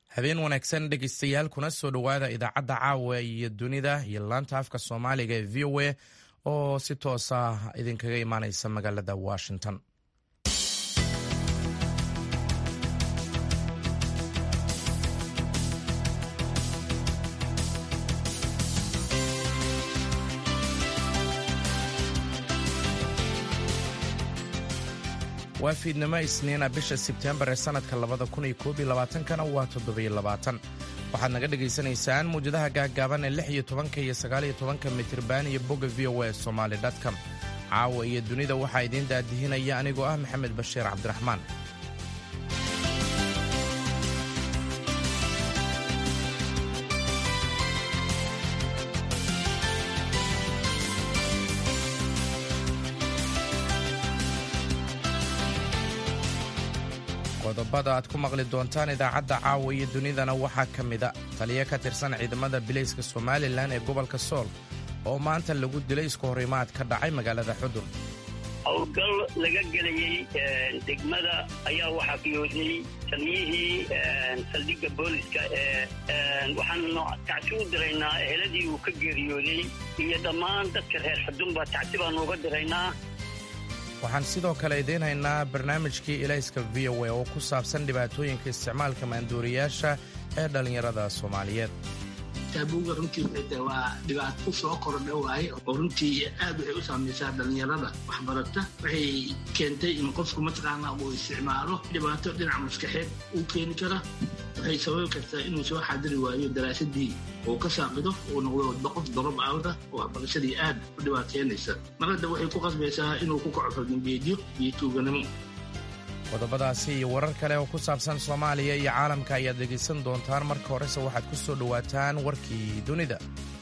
habeen wanaagsan dhegeystayaal kuna soo dhowaada idaacadda caawa iyo dunida iyo laanta afka soomaaliga ee v o a oo si toosa idinkaga imaaneysa magaalada washington waa fiidnimo isniina bisha sebtembar ee sannadka labada kun iyo koob iyo labaatankana waa toddobiyo labaatan waxaad naga dhagaysanaysaan muwjadaha gaaggaaban ee lix iyo tobanka iyo sagaaliyo tobanka mitriban iyo bogga v o a somaali dtcom caawa iyo dunida waxaa idiin daadihinaya anigoo ah maxamed bashiir cabdiraxmaan qodobada aad ku maqli doontaan idaacadda caawa iyo dunidana waxaa ka mida taliyo ka tirsan ciidamada bilayska somalilan ee gobolka sool oo maanta lagu dilay isku horimaad ka dhacay magaalada xudur howlgal laga gelayey degmada ayaa waxaa fiyooday taliyihii saldhigga booliska ee waxaanu tacsi u diraynaa eheladii uu ka geeriyooday iyo dhammaan dadka reer xudunba tacsi baanu uga diraynaa waxaan sidoo kale idiin haynaa barnaamijkii ilayska v o a oo ku saabsan dhibaatooyinka isticmaalka maanduuriyaasha ee dhallinyarada soomaaliyeed taabuuga runtii waa dhibaato ku soo kordha waaye oo runtii aad waxay u saamaysaa dhallinyarada waxbarata waxay keentay in qofku mataqaana uu isticmaalo dhibaato dhinaca maskaxeed uu keeni kara waxay sababi kartaa inuu soo xaadiri waayo daraasadii uu ka saaqido uu noqdo qof dorob aawda oo waxbarashadii aad u dhibaateynaysa mar hadda waxay ku qasbaysaa inuu ku kaco fargambeedyo iyo tuuganimo qodobadaasi iyo warar kale oo ku saabsan soomaaliya iyo caalamka ayaad dhegaysan doontaan marka horese waxaad ku soo dhowaataan warkii dunida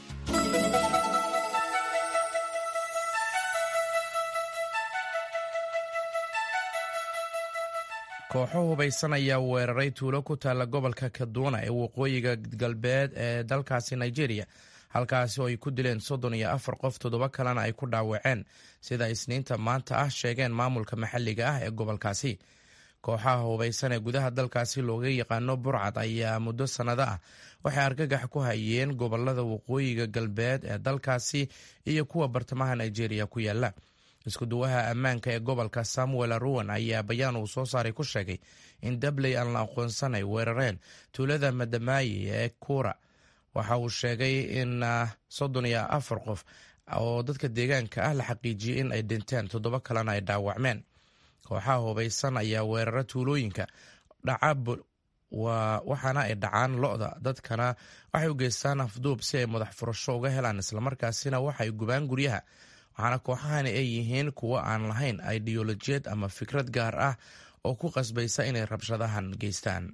kooxo hubaysan ayaa weeraray tuulo ku taalla gobolka kaduuna ee waqooyiga galbeed ee dalkaasi nigeria halkaasi oo ay ku dileen soddon iyo afar qof toddoba kalena ay ku dhaawaceen sida isniinta maanta ah sheegeen maamulka maxalliga ah ee gobolkaasi kooxaha hubaysan ee gudaha dalkaasi looga yaqaano burcad ayaa muddo sannado ah waxay argagax ku hayeen gobolada waqooyiga galbeed ee dalkaasi iyo kuwa bartamaha nigeria ku yaala iskuduwaha ammaanka ee gobolka samuel aruwan ayaa bayaan uu soo saaray ku sheegay in dabley aan la aqoonsan ay weerareen tuulada madamaayi ee kuura waxa uu sheegay in soddon iyo afar qof oo dadka deegaanka ah la xaqiijiyey in ay dhinteen toddoba kalena ay dhaawacmeen kooxaha hubaysan ayaa weerara tuulooyinka dhaca waxaana ay dhacaan lo-da dadkana waxay u geystaan afduub si ay madax furasho uga helaan islamarkaasina waxay gubaan guryaha waxaana kooxahani ay yihiin kuwo aan lahayn ideolojiyad ama fikrad gaar ah oo ku qasbaysa inay rabshadahan geystaan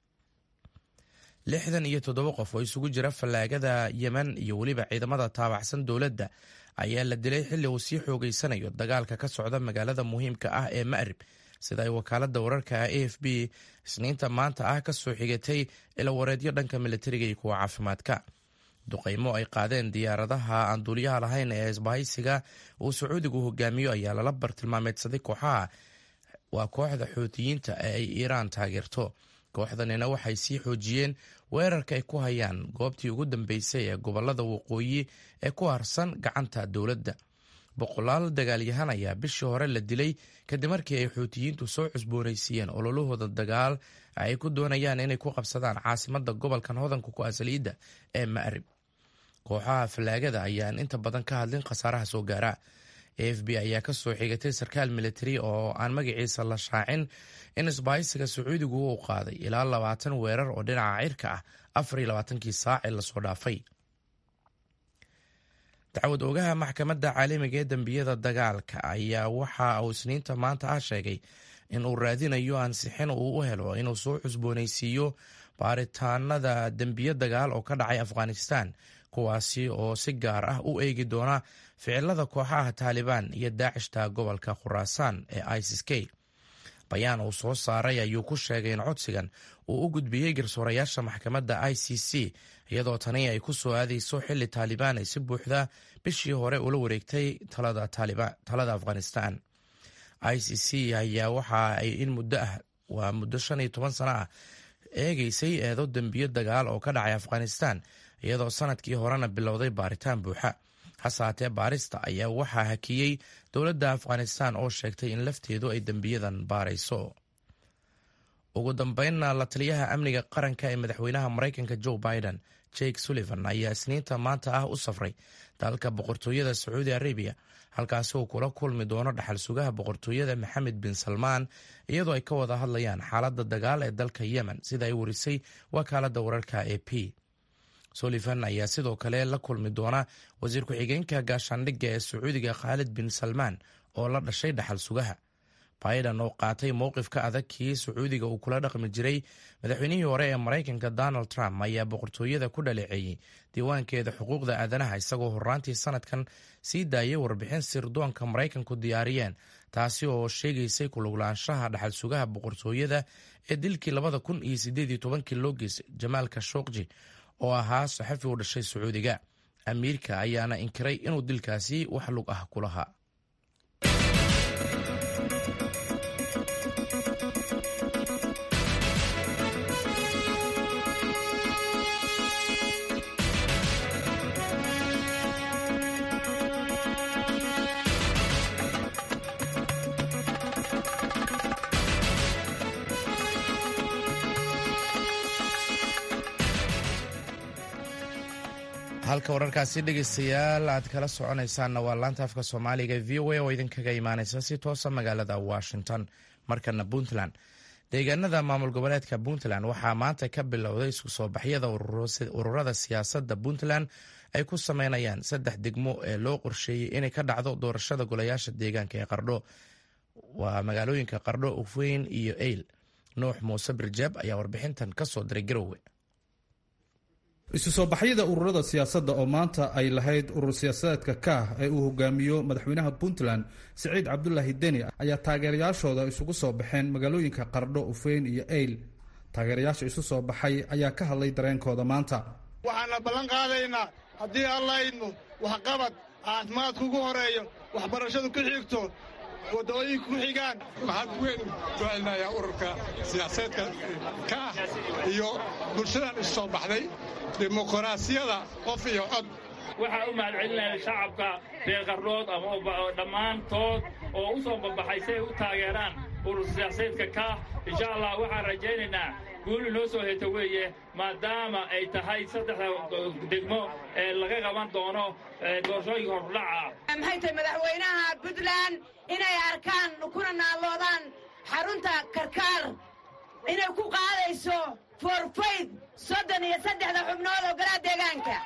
lixdan iyo toddoba qof oo isugu jira fallaagada yemen iyo weliba ciidamada taabacsan dowladda ayaa la dilay xilli uu sii xoogeysanayo dagaalka ka socda magaalada muhiimka ah ee ma'rib sida ay wakaaladda wararka a f b isniinta maanta ah ka soo xigatay ilawareedyo dhanka militariga iyo kuwa caafimaadka duqaymo ay qaadeen diyaaradaha aan duuliyaha lahayn ee isbahaysiga uu sacuudigu hogaamiyo ayaa lala bartilmaameedsaday kooxaha waa kooxda xuutiyiinta ee ay iiraan taageerto kooxdanina waxay sii xoojiyeen weerarka ay ku hayaan goobtii ugu dambeysay ee gobolada waqooyi ee ku harsan gacanta dowladda boqolaal dagaalyahan ayaa bishii hore la dilay kadib markii ay xuutiyiintu soo cusboonaysiiyeen ololahooda dagaal ay ku doonayaan inay ku qabsadaan caasimada gobolkan hodanka ku asaliidda ee ma'rib kooxaha fallaagada ayaan inta badan ka hadlin khasaaraha soo gaara a f b ayaa ka soo xigatay sarkaal militari oo aan magaciisa la shaacin in isbahaysiga sacuudigu uu qaaday ilaa labaatan weerar oo dhinaca cirka ah afar iyo labaatankii saac ee lasoo dhaafay dacwad ogaha maxkamadda caalamiga ee dembiyada dagaalka ayaa waxa uu isniinta maanta ah sheegay in uu raadinayo ansixin uu u helo inuu soo cusboonaysiiyo baaritaanada dembiyo dagaal oo ka dhacay afghanistan kuwaasi oo si gaar ah u eegi doona ficilada kooxaha taalibaan iyo daacishta gobolka khuraasaan ee isis k bayaan uu soo saaray ayuu ku sheegay in codsigan uu u gudbiyey garsoorayaasha maxkamadda i c c iyadoo tani ay ku soo aadayso xilli taalibaan ay si buuxda bishii hore ula wareegtay talada afghanistan i c c ayaa waxa ay in muddo ah waa muddo shan iyo toban sano ah eegaysay eedo dembiyo dagaal oo ka dhacay afghanistan iyadoo sanadkii horena bilowday baaritaan buuxa hase haatee baarista ayaa waxaa hakiyey dowladda afghanistan oo sheegtay in lafteedu ay dembiyadan baarayso ugu dambeynna la taliyaha amniga qaranka ee madaxweynaha maraykanka joe biden jake sullivan ayaa isniinta maanta ah u safray dalka boqortooyada sacuudi arabiya halkaasi uu kula kulmi doono dhaxal sugaha boqortooyada maxamed bin salmaan iyadoo ay ka wada hadlayaan xaaladda dagaal ee dalka yemen sida ay warisay wakaaladda wararka e p sullivan ayaa sidoo kale la kulmi doona wasiir ku-xigeenka gaashaandhigga ee sacuudiga khaalid bin salmaan oo la dhashay dhaxal sugaha biden oo qaatay mowqifka adag kii sacuudiga uu kula dhaqmi jiray madaxweynihii hore ee maraykanka donald trump ayaa boqortooyada ku dhaleeceeyey diiwaankeeda xuquuqda aadanaha isagoo horaantii sanadkan sii daayay warbixin sirdoonka maraykanku diyaariyeen taasi oo sheegaysay kuluglaanshaha dhaxal sugaha boqortooyada ee dilkii labada kun iyo sideed iyo tobankii loo geysay jamaal kashokji oo ahaa saxafi u dhashay sacuudiga amiirka ayaana inkiray inuu dilkaasi wax lug ah ku lahaa halka wararkaasi dhegeystayaal aad kala soconaysaanna waa laanta afka soomaaliga v o a oo idinkaga imaaneysa si toosa magaalada washington markana puntland deegaanada maamul goboleedka puntland waxaa maanta ka bilowday isku soo baxyada ururada siyaasadda puntland ay ku sameynayaan saddex degmo ee loo qorsheeyey inay ka dhacdo doorashada golayaasha deegaanka ee qardho waa magaalooyinka qardho ufweyn iyo eyl nuux muuse birjaab ayaa warbixintan kasoo diray garowe isu soo baxyada ururada siyaasadda oo maanta ay lahayd urur siyaasadeedka kaah ee uu hogaamiyo madaxweynaha puntland siciid cabdulaahi deni ayaa taageerayaashooda isugu soo baxeen magaalooyinka qardho ufeyn iyo eyl taageerayaasha isu soo baxay ayaa ka hadlay dareenkooda maanta waxaana ballan qaadaynaa haddii alla idmo waxqabad caafimaadku ugu horeeyo waxbarashadu ku xigto waddooyinku ku xigaan waxaan weyn soo celinayaa ururka siyaasaedka ka ah iyo bulshadan isu soo baxday dimuqraasiyada qof iyo cod waxaa u mahadcelinaya shacabka reer qardhood ama dhammaantood oo u soo babaxay si ay u taageeraan urur siyaasaedka kaah insha allah waxaan rajaynaynaa guuli noo soo heto weeye maadaama ay tahay saddexda degmo ee laga qaban doono doorashooyinka hordhaca maxay tahay madaxweynaha puntland inay arkaan kuna naalloodaan xarunta karkaar inay ku qaadayso forfayd soddon iyo saddexda xubnood oo galaa deegaanka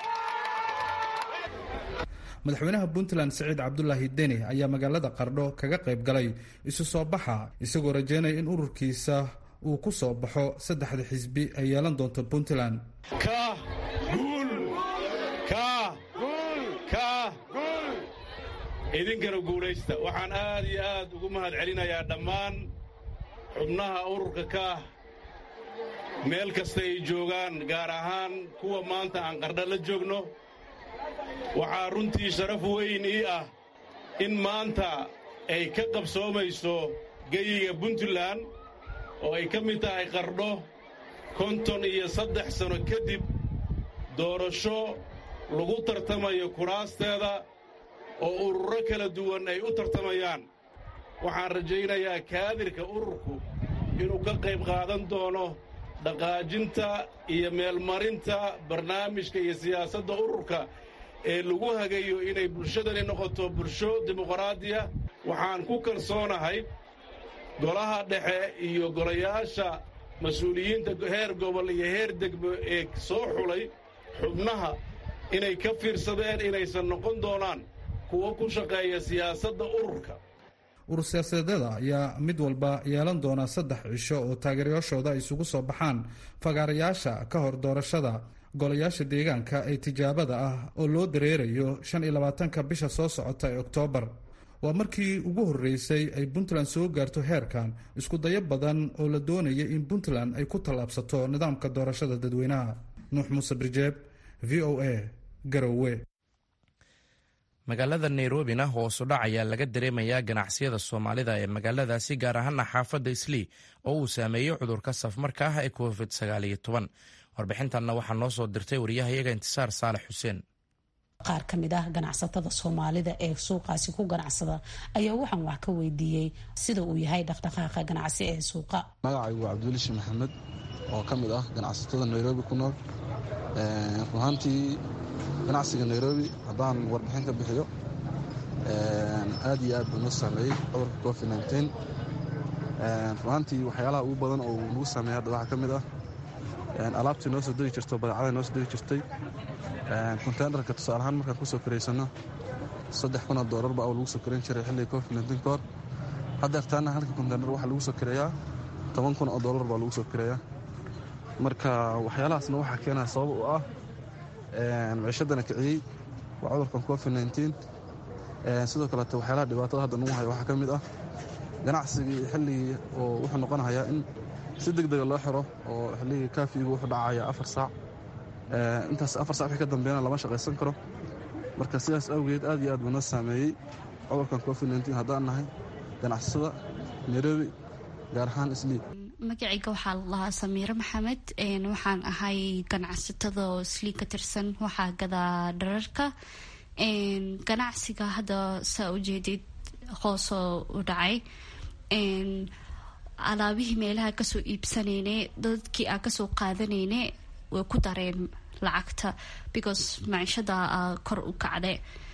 madaxweynaha puntland siciid cabdulaahi deni ayaa magaalada qardho kaga qayb galay isu soo baxa isagoo rajeynaya in ururkiisa uu ku soo baxo saddexda xisbi ay yeelan doonto puntland kaah guul kaah kaah idinkana guulaysta waxaan aad iyo aad ugu mahad celinayaa dhammaan xubnaha ururka kaah meel kasta ay joogaan gaar ahaan kuwa maanta aan qardha la joogno waxaa runtii sharaf weyn ii ah in maanta ay ka qabsoomayso geyiga puntland oo ay ka mid tahay qardho konton iyo saddex sanno kadib doorasho lagu tartamayo kuraasteeda oo ururo kala duwan ay u tartamayaan waxaan rajaynayaa kaadirka ururku inuu ka qayb qaadan doono dhaqaajinta iyo meelmarinta barnaamijka iyo siyaasadda ururka ee lagu hagayo inay bulshadani noqoto bulsho dimuqraadiya waxaan ku kalsoonahay golaha dhexe iyo golayaasha mas-uuliyiinta heer gobol iyo heer degmo ee soo xulay xubnaha inay ka fiirsadeen inaysan noqon doonaan kuwo ku shaqeeya siyaasadda ururka urur siyaasadeeda ayaa mid walba yeelan doona saddex cisho oo taageerayaashooda ay isugu soo baxaan fagaarayaasha ka hor doorashada golayaasha deegaanka ee tijaabada ah oo loo dareerayo shan iyo labaatanka bisha soo socota ee oktoobar waa markii ugu horreysay ay puntland soo gaarto heerkan isku dayo badan oo la doonaya in puntland ay ku tallaabsato nidaamka doorashada dadweynaha nuux muuse birjeeb v o a garowe magaalada nairobina hoosu dhac ayaa laga dareemayaa ganacsiyada soomaalida ee magaaladaasi gaar ahaana xaafadda islii oo uu saameeyey cudurka safmarka ah ee covid warbixintanna waxaa noo soo dirtay waryahayaga intisaar saalex xuseen qaar ka mid ah ganacsatada soomaalida ee suuqaasi ku ganacsada ayaa waxaan wax ka weydiiyey sida uu yahay dhaqdhaqaaqa ganacsi ee suuqa magacaygu waa cabdiwelishi maxamed oo ka mid ah ganacsatada nairobi ku nool runaantii ganacsiga nairobi haddaan warbixin ka bixiyo aad iyo aad buu noo saameeyey cudurka covid runaantii waxyaalaha ugu badan oo nagu saameeyey hadda waxaa ka mid ah alaabtii noo soo degi jirto badeecada noo soo degi jirtay konteynerka tusaale ahaan markaan kusoo karaysano saddex kun oo doolar baa lagu soo karayn jiray xilliga covid nteen ka hor haddeertaana halka konteyner waxaa lagu soo kareeyaa toban kun oo doolar baa lagu soo kareeyaa marka waxyaalahaasna waxaa keenaya sabab u ah miciishadana kiciyey waa cudurkan covid nteen sidoo kaleete waxyaalaha dhibaatada hadda nagu haya waxaa ka mid ah ganacsigii xilligii oo wuxuu noqonayaa in si deg dega loo xiro oo xilligii kaafigu wuxuu dhacaya afar saac intaas afar sac wixii ka dambeeyana lama shaqaysan karo marka sidaas awgeed aad iyo aad buu noo saameeyey cudurkan covid nteen haddaan nahay ganacsada nairobi gaar ahaan islii magacayga waxaa la dhahaa samiire maxamed waxaan ahay ganacsatada oo islii ka tirsan waxaa gadaa dhararka ganacsiga hadda saa ujeedid hoosoo u dhacay alaabihii meelaha kasoo iibsanayne dadkii aa kasoo qaadanayne way ku dareen lacagta because maciishada kor u kacde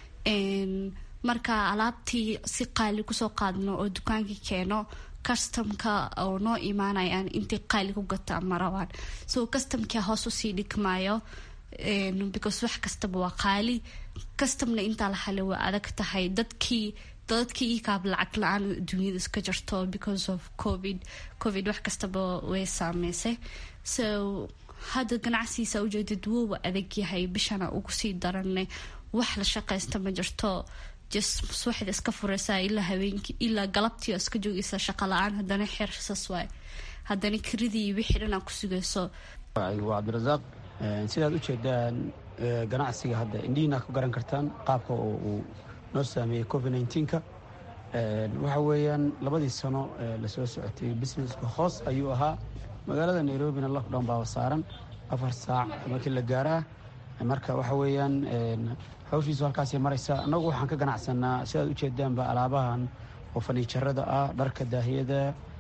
marka alaabtii si qaali kusoo qaadno oo dukaankii keeno customka oo noo imaanayaan intay qaali ku gataan ma rabaan so customkia hoos usii dhigmaayo because wax kastaba waa qaali customna intaa la hale waa adag tahay dadkii dadkii ikaab lacag la-aan dunyada iska jirto because of covid covid wax kastaba way saameysay so hadda ganacsigiisa ujeedad woowa adag yahay bishana ugu sii daranne wax la shaqaysta ma jirto just suwaxda iska fureysaa ilaa habeenkii ilaa galabtii oo iska joogeysa shaqa la-aan haddana xersas waay haddana kiridii wixii dhan aa ku sugayso waa cabdirasaaq sidaad ujeedaan ganacsiga hadda indhihiina ku garan kartaan qaabka oo uu noo saameeyey covid neenka waxa weeyaan labadii sano lasoo socotay businesska hoos ayuu ahaa magaalada nairobina lockdown baa saaran afar saac markii la gaaraa marka waxa weeyaan hawshiisu halkaasay maraysa annagu waxaan ka ganacsanaa sidaad ujeedaanba alaabahan oo faniijarada ah dharka daahiyada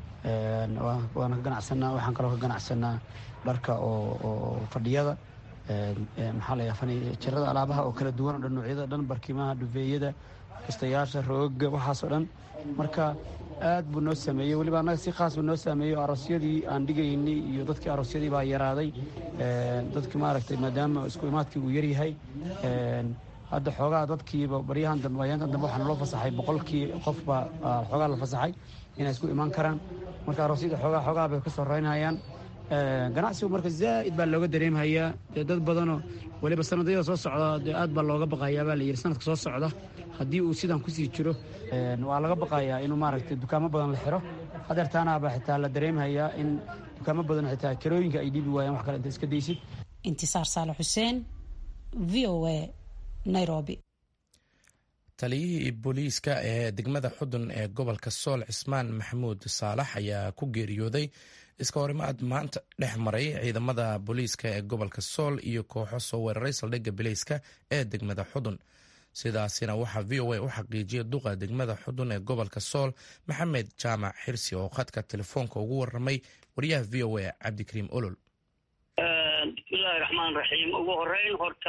waan ka ganacsanaa waxaan kaloo ka ganacsanaa dharka oo fadhiyada maxaa layaa faniijarada alaabaha oo kala duwan o dhan noocyada dhan barkimaha dhufeeyada kastayaasha rooga waxaasoo dhan marka aad buu noo saameeyey weliba annaga si khaas buu noo saameeyey aroosyadii aan dhigaynay iyo dadkii aroosyadii baa yaraaday dadki maaragtay maadaama isku imaadkii uu yaryahay hadda xoogaa dadkiiba baryahan dambe ayaankan dambe waxaa naloo fasaxay boqolkii qof baa xoogaa la fasaxay inay isku imaan karaan marka aroosyada xoogaa xoogaa bay ka soo raynayaan ganacsigu marka zaa'id baa looga dareemhayaa dee dad badanoo weliba sanadayada soo socda dee aad baa looga baqayaa baa layidhi sanadka soo socda haddii uu sidan kusii jiro waa laga baqayaa inuu maaragtay dukaamo badan la xiro hadeertaanaaba xitaa la dareemhayaa in dukaamo badan xitaa kirooyinka ay dhiibi waayaan wax kale inta iska daysid intisaar saale xuseen v o a nairobi taliyihii booliiska ee degmada xudun ee gobolka sool cismaan maxamuud saalax ayaa ku geeriyooday iska horimaad maanta dhex maray ciidamada booliiska ee gobolka sool iyo kooxo soo weeraray saldhigga bileyska ee degmada xudun sidaasina waxaa v o a u xaqiijiyay duqa degmada xudun ee gobolka sool maxamed jaamac xirsi oo khadka telefoonka ugu waramay wariyaha v o a cabdikariim olol bismillahi raxmaan raxiim ugu horeyn horta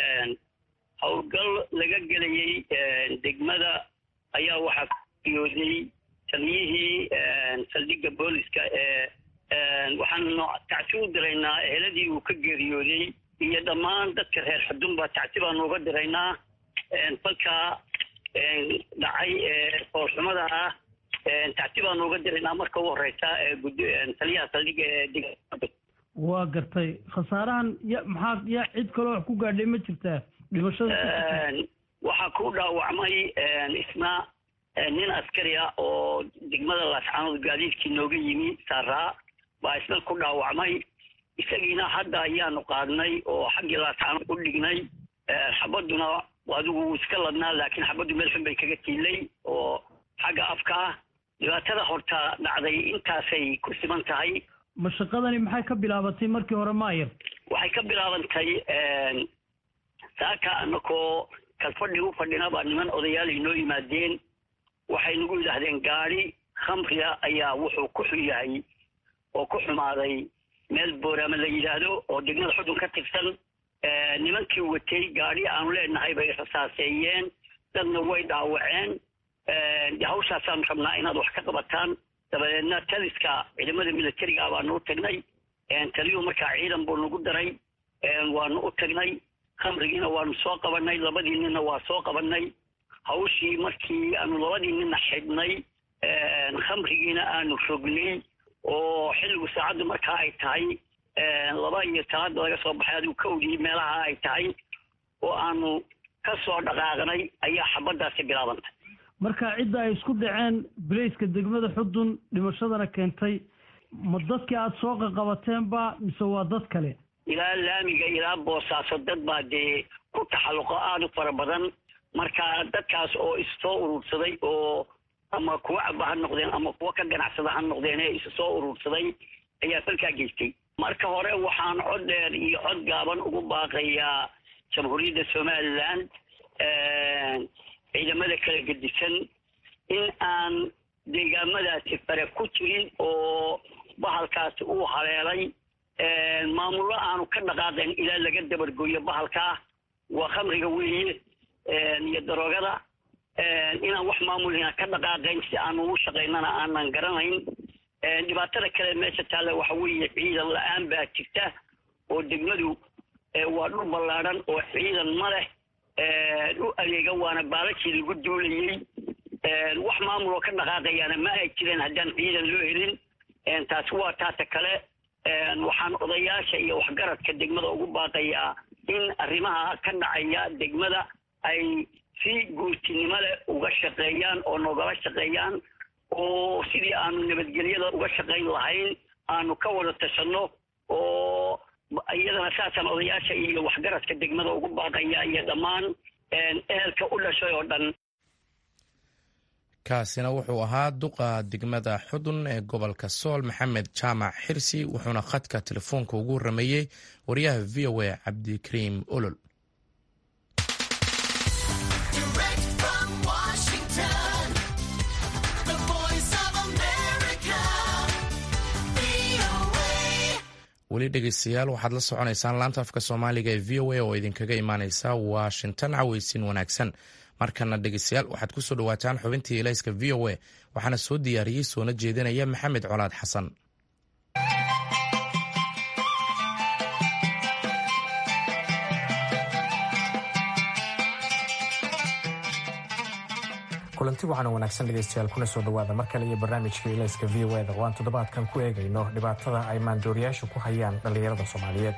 howlgal laga gelayey degmada ayaa waxaa kuyooday taliyihii saldhigga booliska ee waxaanu tacsi u diraynaa eheladii uu ka geeriyooday iyo dhammaan dadka reer xudunba tacsi baanu uga diraynaa falkaa dhacay ee foolxumada ah tacsi baanu uga diraynaa marka ugu horeysa taliyaha saldhigga ee degmada waa gartay khasaarahan ya maxaa ya cid kaloo wax ku gaadhay ma jirtaa dhimashada waxaa ku dhaawacmay isna nin askari ah oo degmada laascaanood gaadiidkii nooga yimi saaraa baa isna ku dhaawacmay isagiina hadda ayaanu qaadnay oo xaggii laascaanood u dhignay xabaduna adigu wuu iska ladnaa laakiin xabaddu meel xun bay kaga tiilay oo xagga afka ah dhibaatada horta dhacday intaasay ku siman tahay mashaqadani maxay ka bilaabatay markii hore maayar waxay ka bilaabantay saaka anakoo kalfadhi u fadhina baa niman odayaal inoo yimaadeen waxay nagu yidhaahdeen gaadi khamriga ayaa wuxuu ku xun yahay oo ku xumaaday meel booraama la yidhaahdo oo degmada xudun ka tirsan nimankii watay gaadhi aanu leenahay bay rasaaseeyeen dadna way dhaawaceen hawshaasaan rabnaa inaad wax ka qabataan dabadeedna taliska ciidamada militariga baanu u tagnay taliyuhu markaa ciidan buu nagu daray waanu u tagnay khamrigiina waanu soo qabanay labadii ninna waa soo qabanay hawshii markii aanu labadii ninna xidhnay khamrigiina aanu rognay oo xilligu saacaddu markaa ay tahay laba iyo talaada laga soo baxay adigu kawdii meelaha ay tahay oo aanu ka soo dhaqaaqnay ayaa xabaddaasi bilaabantay marka cidda ay isku dhaceen bilayska degmada xudun dhimashadana keentay ma dadkii aada soo qaqabateenba mise waa dad kale ilaa laamiga ilaa boosaaso dad baa dee ku taxalluqo aada u fara badan marka dadkaas oo issoo urursaday oo ama kuwa caba ha noqdeen ama kuwa ka ganacsada ha noqdeen ee isu soo urursaday ayaa falkaa geystay marka hore waxaan cod dheer iyo cod gaaban ugu baaqayaa jamhuuriyadda somaliland ciidamada kala gedisan in aan deegaamadaasi fare ku jirin oo bahalkaasi uu haleelay maamullo aanu ka dhaqaaqayn ilaa laga dabargooyo bahalkaa waa khamriga weeye iyo daroogada inaan wax maamulina ka dhaqaaqayn si aanu ugu shaqaynana aanan garanayn dhibaatada kale meesha taalla waxa weeye ciidan la-aan baa jirta oo degmadu waa dhul ballaadhan oo ciidan ma leh u adeega waana baalashii lagu duulayey wax maamul oo ka dhaqaaqayaana ma ay jireen haddaan ciidan loo helin taasi waa taata kale waxaan odayaasha iyo waxgaradka degmada ugu baaqayaa in arrimaha ka dhacaya degmada ay si guurtinimo leh uga shaqeeyaan oo nogala shaqeeyaan oo sidii aanu nabadgelyada uga shaqayn lahayn aanu ka wada tashanno oo iyadana saasaan odayaasha iyo waxgaradka degmada ugu baaqaya iyo dhammaan ehelka u dhashay oo dhan kaasina wuxuu ahaa duqa degmada xudun ee gobolka sool maxamed jaamac xirsi wuxuuna khadka telefoonka ugu warameeyey wariyaha v o a cabdikariim olol weli dhegeystayaal waxaad la soconaysaan laanta afka soomaaliga ee v o a oo idinkaga imaaneysa washington caweysin wanaagsan markana dhegeystayaal waxaad kusoo dhawaataan xubintii elayska v o a waxaana soo diyaariyey soona jeedinaya maxamed colaad xasan kulanti waxaana wanaagsan dhegeystayaal kuna soo dhawaada mar kale iyo barnaamijka ilayska v o eda oo aan toddobaadkan ku eegayno dhibaatada ay maandooriyaashu ku hayaan dhallinyarada soomaaliyeed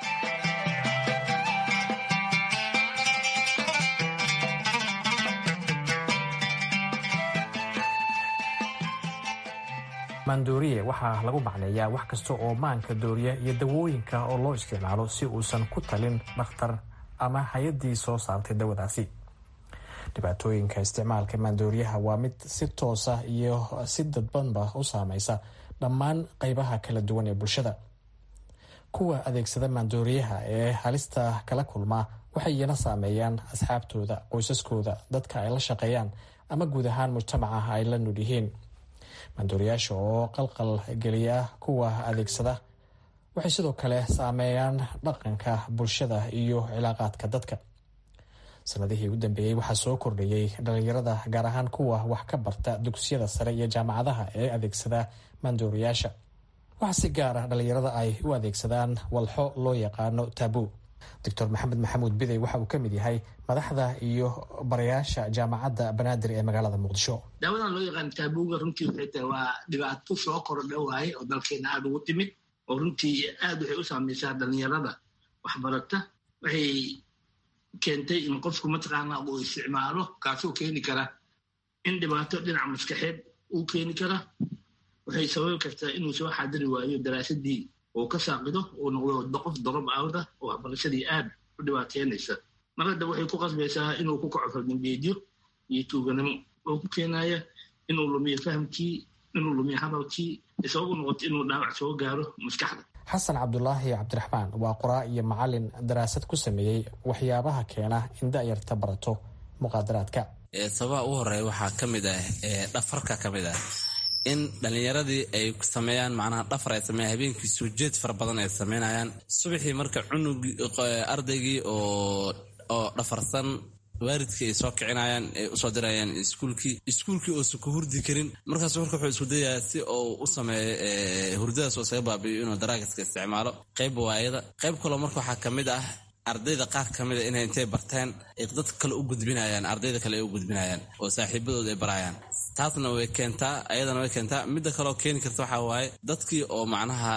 maandooriye waxaa lagu macneeyaa wax kasta oo maanka dooriya iyo dawooyinka oo loo isticmaalo si uusan ku talin dhakhtar ama hay-addii soo saartay dawadaasi dhibaatooyinka isticmaalka maandooriyaha waa mid si toosa iyo si dadbanba u saameysa dhammaan qeybaha kala duwan ee bulshada kuwa adeegsada maandooriyaha ee halista kala kulmaa waxay iyana saameeyaan asxaabtooda qoysaskooda dadka ay la shaqeeyaan ama guud ahaan mujtamaca ay la nul yihiin maandooriyaasha oo qalqal geliya kuwa adeegsada waxay sidoo kale saameeyaan dhaqanka bulshada iyo cilaaqaadka dadka sanadihii u dambeeyey waxaa soo kordhayey dhalinyarada gaar ahaan kuwa wax ka barta dugsiyada sare iyo jaamacadaha ee adeegsada maandooriyaasha waxaa si gaar ah dhalinyarada ay u adeegsadaan walxo loo yaqaano tabu doctor maxamed maxamuud bidey waxa uu ka mid yahay madaxda iyo barayaasha jaamacadda banaadir ee magaalada muqdisho daawadan loo yaqaan taabuga runtii waxay tahay waa dhibaato soo kordha waaye oo dalkeena aada ugu timid oo runtii aad waxay u saameysaa dhalinyarada waxbarata waxay keentay in qofku mataqaana uu isticmaalo kaasoo keeni kara in dhibaato dhinaca maskaxeed uu keeni kara waxay sababi kartaa inuu soo xaadiri waayo daraasadii uu ka saaqido uu noqdo qof dorob awda oo waxbarashadii aad u dhibaateynaysa mar hadda waxay ku qasbaysaa inuu ku kaco fardangeedyo iyo tuuganimo oo ku keenaya inuu lumiyo fahamkii inuu lumiyo hadalkii isababu noqoto inuu dhaawac soo gaaro maskaxda xasan cabdulaahi cabdiraxmaan waa qoraa iyo macalin daraasad ku sameeyey waxyaabaha keena in da'yarta barato muqaadaraadka sababaha ugu horeeya waxaa ka mid ah dhafarka ka mid ah in dhallinyaradii ay sameeyaan macnaha dhafar ay sameeyaan habeenkii soo jeed fara badan ay sameynayaan subaxii marka cunugii ardaygii oo oo dhafarsan waalidkii ay soo kicinayaan ay usoo dirayaan iskuulkii iskuulkii oosan ku hurdi karin markaas marka wuxuu isku dayayaa si uu u sameeyo hurdadaas oo isaga baabi'iyo inuu daraagiska isticmaalo qayb waayada qayb kaloo marka waxaa ka mid ah ardayda qaar ka mida inay intay barteen ay dad kale u gudbinayaan ardayda kale ay u gudbinayaan oo saaxiibadooda ay barayaan taasna way keentaa ayadana way keentaa midda kaleoo keeni karta waxaa waaye dadkii oo macnaha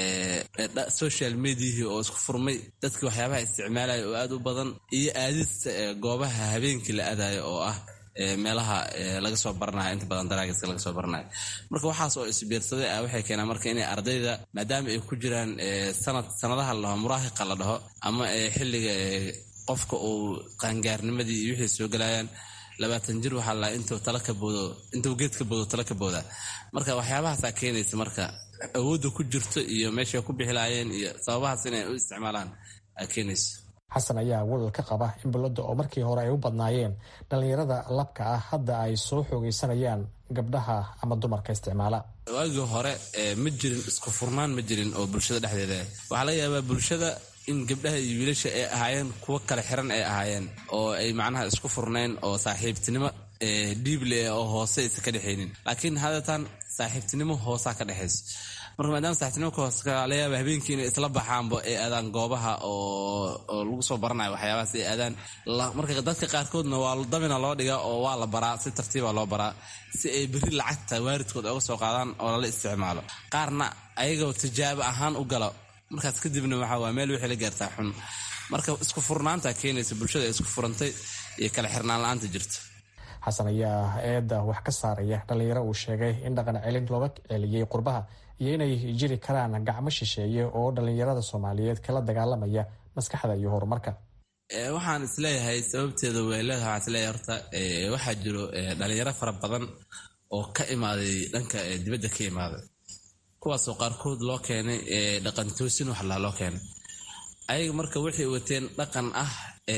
social mediahii oo isku furmay dadkii waxyaabaha isticmaalaya oo aad u badan iyo aadista goobaha habeenkii la aadayo oo ah meelaha laga soo baranayo inta badan daraagiska laga soo baranayo marka waxaas oo isbiirsaday ah waxay keenaan marka inay ardayda maadaama ay ku jiraan sanad sanadaha la dhaho muraahiqa la dhaho ama xilliga qofka uu qaangaarnimadii iyo wixii soo gelayaan labaatan jir waxaa la intuu tala ka boodo intuu geed ka boodo tala ka booda marka waxyaabahaasaa keenaysa marka awoodda ku jirto iyo meeshay ku bixilaayeen iyo sababahaas inay u isticmaalaan aa keenaysa xasan ayaa walal ka qaba in bulladda oo markii hore ay u badnaayeen dhallinyarada labka ah hadda ay soo xoogaysanayaan gabdhaha ama dumarka isticmaala waagii hore ma jirin isku furnaan ma jirin oo bulshada dhexdeeda waxaa laga yaabaa bulshada in gabdhaha iyo wiilasha ay ahaayeen kuwo kale xiran ay ahaayeen oo ay macnaha isku furnayn oo saaxiibtinimo dhiible oo hoose aysa ka dhexaynin laakiin hadeetaan saaxiibtinimo hoosaa ka dhexayso marka maadaama saaxiibtinimo hoose laga yaaba habeenkii inay isla baxaanba ay aadaan goobaha oo lagu soo baranayo waxyaabahaas ay aadaan marka dadka qaarkoodna waa damina loo dhigaa oo waa la baraa si tartiiba loo baraa si ay berri lacagta waaridkood oga soo qaadaan oo lala isticmaalo qaarna ayagoo tijaabo ahaan u galo markaas kadibna waxa waa meel wixii la gaartaa xun marka isku furnaanta keenaysa bulshada ay isku furantay iyo kala xirnaan la-aanta jirta xasan ayaa eedda wax ka saaraya dhallinyaro uu sheegay in dhaqan celin looga celiyey qurbaha iyo inay jiri karaan gacmo shisheeye oo dhallinyarada soomaaliyeed kala dagaalamaya maskaxda iyo horumarka waxaan isleeyahay sababteeda way leedahay waxaan isleeyahay horta waxaa jiro dhalinyaro fara badan oo ka imaaday dhanka dibadda ka imaaday kuwaasoo qaarkood loo keenay dhaqan toosin waxlaa loo keenay ayaga marka waxay wateen dhaqan ah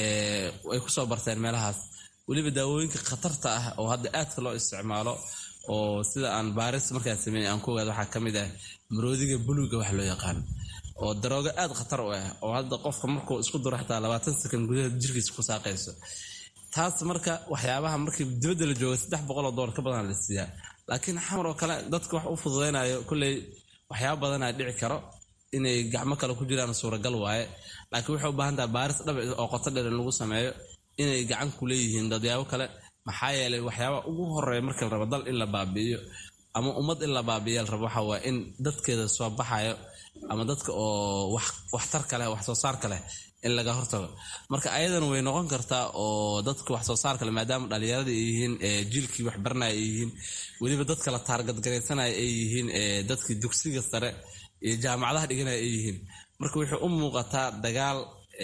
ay kusoo barteen meelahaas weliba daawooyinka khatarta ah oo hadda aadka loo isticmaalo oo sida aan baaris markaan sameeyey aan ku ogaada waxaa ka mid ah maroodiga buluga wax loo yaqaan oo daroogo aad khatar u ah oo hadda qofka markuu isku duro xataa labaatan sakan gudaheed jirkiisa ku saaqayso taas marka waxyaabaha markii dibadda la jooga saddex boqoloo doolar ka badan la siiyaa laakiin xamar oo kale dadka wax u fududaynayo kolley waxyaaba badanaa dhici karo inay gacmo kale ku jiraan suuragal waaye laakiin waxay u baahan taha baaris dhab oo qoto dheer in lagu sameeyo inay gacan ku leeyihiin dadyaabo kale maxaa yeelay waxyaaba ugu horeeya marka la rabo dal in la baabi'iyo ama ummad in la baabi'iya la rabo waxa waa in dadkeeda soo baxayo ama dadka oo waxtar ka leh wax soo saar ka leh in laga hortago marka ayadana way noqon kartaa oo dadka wax soo saar kale maadaama dhalinyarada ay yihiin jiilkii waxbaranaya ay yihiin weliba dadka la taargadgaraysanaya ay yihiin dadkii dugsiga sare iyo jaamacadaha dhiganaya ay yihiin marka waxay u muuqataa dagaal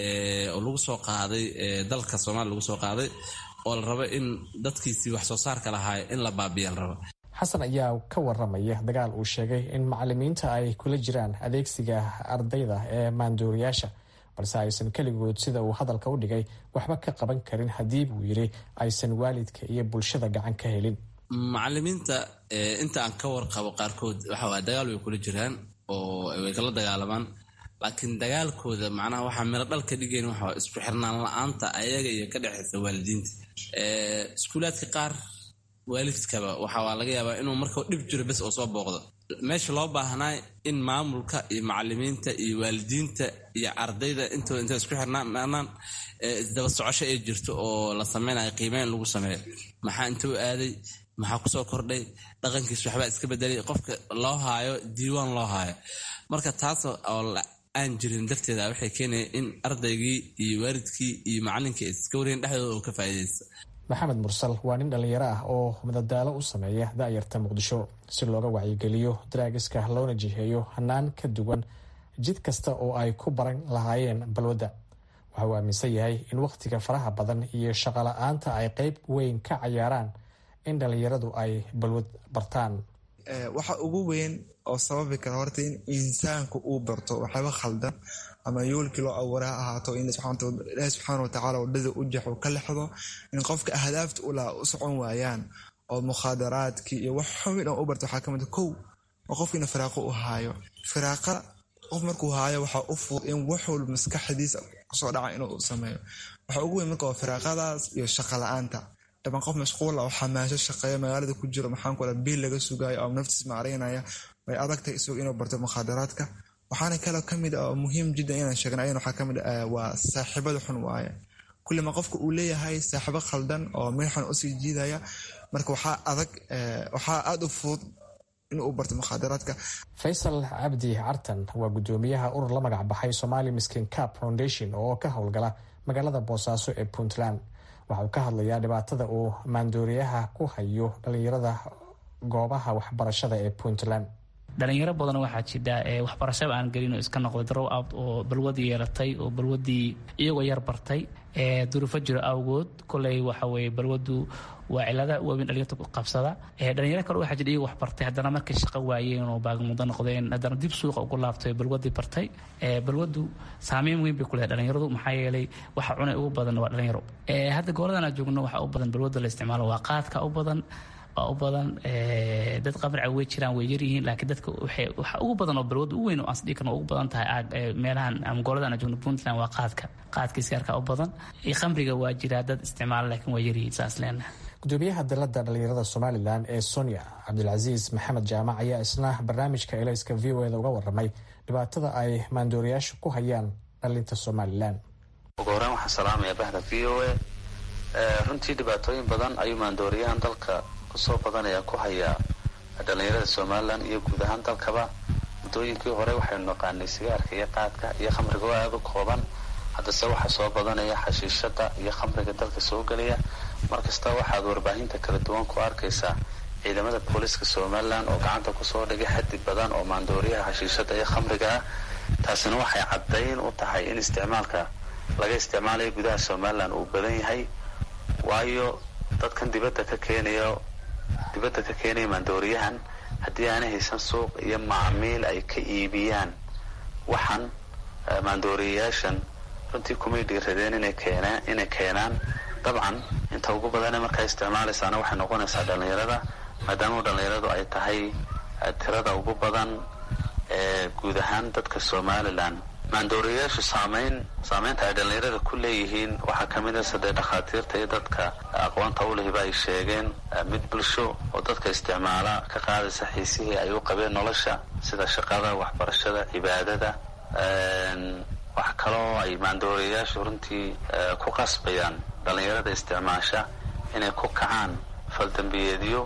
oo lagu soo qaaday dalka soomaaliya lagu soo qaaday oo la rabo in dadkiisii wax soo saarka lahaay in la baabiya la rabo xasan ayaa ka waramaya dagaal uu sheegay in macalimiinta ay kula jiraan adeegsiga ardayda ee maanduuriyaasha balse aysan keligood sida uu hadalka u dhigay waxba ka qaban karin haddii buu yidhi aysan waalidka iyo bulshada gacan ka helin macalimiinta inta aan ka warqabo qaarkood waxawaa dagaal way kula jiraan oo way kala dagaalamaan laakiin dagaalkooda macnaha waxaa miro dhal ka dhigayn waxa isku xirnaan la-aanta ayaga iyo ka dhexaysa waalidiinta iskuulaadka qaar waalidkaba waxaa laga yaabaa inuu marka dhib jiro bes oo soo booqdo meesha loo baahnaa in maamulka iyo macalimiinta iyo waalidiinta iyo ardayda intooda intay isku xirnaanaan isdaba socosho ay jirto oo la sameynayo qiimeyn lagu sameeyo maxaa inta u aaday maxaa kusoo kordhay dhaqankiis waxbaa iska bedelay qofka loo haayo diiwaan loo haayo marka taas oo aan jirin darteeda waxay keenaya in ardaygii iyo waalidkii iyo macalinkii iska wareen dhexdooda oo ka faa'iidaysta maxamed mursal waa nin dhallinyaro ah oo madadaalo u sameeya da'yarta muqdisho si looga wacyigeliyo daraagiska loona jiheeyo hanaan ka duwan jid kasta oo ay ku baran lahaayeen balwadda waxa uu aaminsan yahay in wakhtiga faraha badan iyo shaqola-aanta ay qeyb weyn ka cayaaraan in dhallinyaradu ay balwad bartaan waxa ugu weyn oo sababi kara horta in insaanku uu barto waxyaaba khaldan ama yoolkii loo abuuray ha ahaato in ilaahi subxaana watacaala wadhada u jaxo ka lexdo in qofka ahdaafta ulaa u socon waayaan oo mukhaadaraadkii iyo wax xumi dhan u barta waxaa kamid kow oo qofkiina firaaqo u haayo firaaqa qof markuu haayo waxaa u fudud in wax walba maskaxdiisa kusoo dhaca inuu sameeyo waxa ugu weyn marka waa firaaqadaas iyo shaqa la-aanta dhaban qof mashquul oo xamaasho shaqeeya magaalada ku jiro maxaan kula biil laga sugaayo oo naftiis maaraynaya way adagtahay isagu inuu barto mukhaadaraadka waxaana kaloo kamid ah oo muhiim jiddan inaan sheegna ayana waxaa kamid ah waa saaxiibada xun waaye kullima qofka uu leeyahay saaxiibo khaldan oo meel xun usii jiidaya marka waxaa adag waxaa aada u fudud inuu barto mukhaadaraadka faysal cabdi cartan waa guddoomiyaha urur la magac baxay somali miskin cap foundation oo ka howlgala magaalada boosaaso ee puntland waxa uu ka hadlayaa dhibaatada uu maandooriyaha ku hayo dhalinyarada goobaha waxbarashada ee puntland dhalinyaro badan waxaa jidha waxbarashaba aan gelin oo iska noqday drow out oo balwadii yeelatay oo balwadii iyagoo yar bartay duruufo jiro awgood koley waxa weye balwadu waa cilada waaweyn dhalinyarta ku qabsada dhalinyaro kale waxaa jira iyagoo wax bartay haddana markay shaqo waayeen oo baagmudo noqdeen haddana dib suuqa ugu laabtay balwadii bartay balwadu saameyn weyn bay ku leedahay dhalinyaradu maxaa yeelay waxa cunay ugu badan waa dhalinyaro hadda gooladan aan joogno waxaa u badan balwada la isticmaalo waa qaadka u badan waa u badan dad qabrica way jiraan way yaryihiin laakiin dadka waxa ugu badan oo balwada u weyn oo aansdhigi karno ugu badan tahay meelahan ama gooladan aan joogno puntland waa qaadka qaadka iskaarka u badan iyo khamriga waa jiraa dad isticmaala laakiin waa yaryihiin saas leenahay gudoomiyaha dalada dhalinyarada somalilan ee sonia cabdilcasiis maxamed jaamac ayaa isna barnaamijka elayska v o eda uga waramay dhibaatada ay maandooriyaashu ku hayaan dhalinta somalilan ugu horeen waxaan salaamaya bahda v o a runtii dhibaatooyin badan ayuu maandooriyahan dalka kusoo badanaya ku hayaa dhalinyarada somalilan iyo guud ahaan dalkaba muddooyinkii hore waxaynu naqaanay sigaarka iyo qaadka iyo khamriga oo aada u kooban haddase waxaa soo badanaya xashiishada iyo khamriga dalka soo gelaya markasta waxaad warbaahinta kala duwan ku arkaysaa ciidamada booliska somalilan oo gacanta kusoo dhigay xaddi badan oo maandooriyaha xashiishada iyo khamriga ah taasina waxay caddayn u tahay in isticmaalka laga isticmaalayo gudaha somalilan uu badan yahay waayo dadkan dibadda ka keenaya dibadda ka keenaya maandooriyahan haddii aanay haysan suuq iyo macmiil ay ka iibiyaan waxan maandooriyayaashan runtii kumay dhiiradeen inay keenaan inay keenaan dabcan inta ugu badane markaa isticmaalaysaana waxay noqonaysaa dhalinyarada maadaama dhalinyaradu ay tahay tirada ugu badan ee guud ahaan dadka somalilan maandooriyayaashu saameyn saameynta ay dhalinyarada ku leeyihiin waxaa kamid a sadee dhakhaatiirta iyo dadka aqoonta u lehiba ay sheegeen mid bulsho oo dadka isticmaala ka qaadaysa xiisihii ay u qabeen nolosha sida shaqada waxbarashada cibaadada wax kaloo ay maandooriyayaashu runtii ku qasbayaan dhalinyarada isticmaasha inay ku kacaan faldambiyeedyo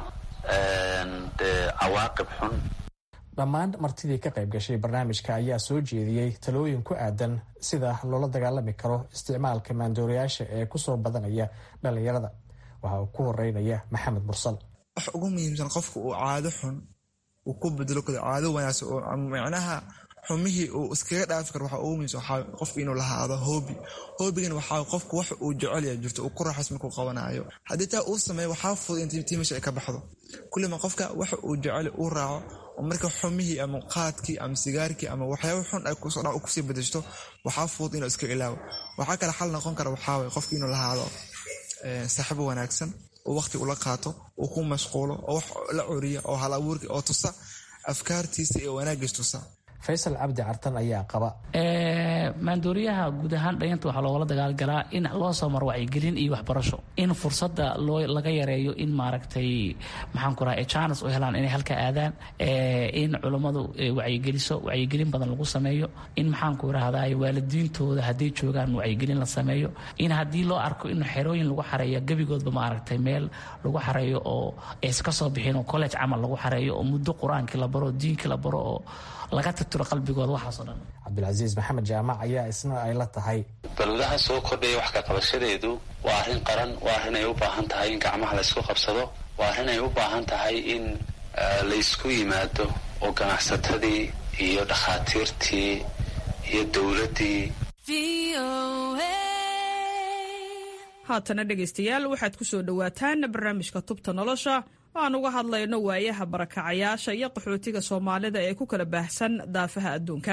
dee cawaaqib xun dhammaan martidii ka qayb gashay barnaamijka ayaa soo jeediyey talooyin ku aadan sida loola dagaalami karo isticmaalka maandooriyaasha ee kusoo badanaya dhalinyarada waxa uu ku horeynaya maxamed mursal wax ugu muhiimsan qofka uu caado xun uu ku bedelo karo caado wanaagsan oo macnaha xumihii uu iskaga dhaafi karo waxaa ugu muhiimsan waxaa qofka inuu lahaado hoobi hoobigana waxaa qofka wax uu jecelya jirto uu ku raaxays markuu qabanayo haddii taa uu sameeyo waxaa fudud in tii meesha ay ka baxdo kullima qofka waxa uu jecel uu raaco oo marka xumihii ama qaadkii ama sigaarkii ama waxyaaba xun ay kusoo dha kusii bedeshto waxaa fudud inuu iska ilaawo waxaa kale xal noqon kara waxaa waye qofka inuu lahaado saaxiibo wanaagsan oo waqti ula qaato uu ku mashquulo oo wax la curiya oo hal abuurki oo tusa afkaartiisa iyo wanaagiis tusa faysal cabdi cartan ayaa qaba maandooriyaha guud ahaan dhalinyarta waxaa loogala dagaalgalaa in loo soo maro wacyigelin iyo waxbarasho in fursada loo laga yareeyo in maaragtay maxaan ku raha janes u helaan inay halka aadaan in culummadu wacyigeliso wacyigelin badan lagu sameeyo in maxaan ku rahdaa waalidiintooda hadday joogaan wacyigelin la sameeyo in haddii loo arko in xerooyin lagu xareeyo gebigoodba maaragtay meel lagu xareeyo oo aysa ka soo bixin oo college camal lagu xareeyo oo muddo qur-aankii la baro diinkii la baro oo laga tirtiro qalbigooda waxaasoo dhan cabdilcasiis maxamed jaamac ayaa isna ay la tahay balwadaha soo kordhaya wax ka qabashadeedu waa arrin qaran waa arrin ay u baahan tahay in gacmaha laysku qabsado waa arrin ay u baahan tahay in laysku yimaado oo ganacsatadii iyo dhakhaatiirtii iyo dowladdii haatana dhegaystayaal waxaad ku soo dhowaataan barnaamijka tubta nolosha oo aan uga hadlayno waayaha barakacayaasha iyo qaxootiga soomaalida ee ku kala baahsan daafaha adduunka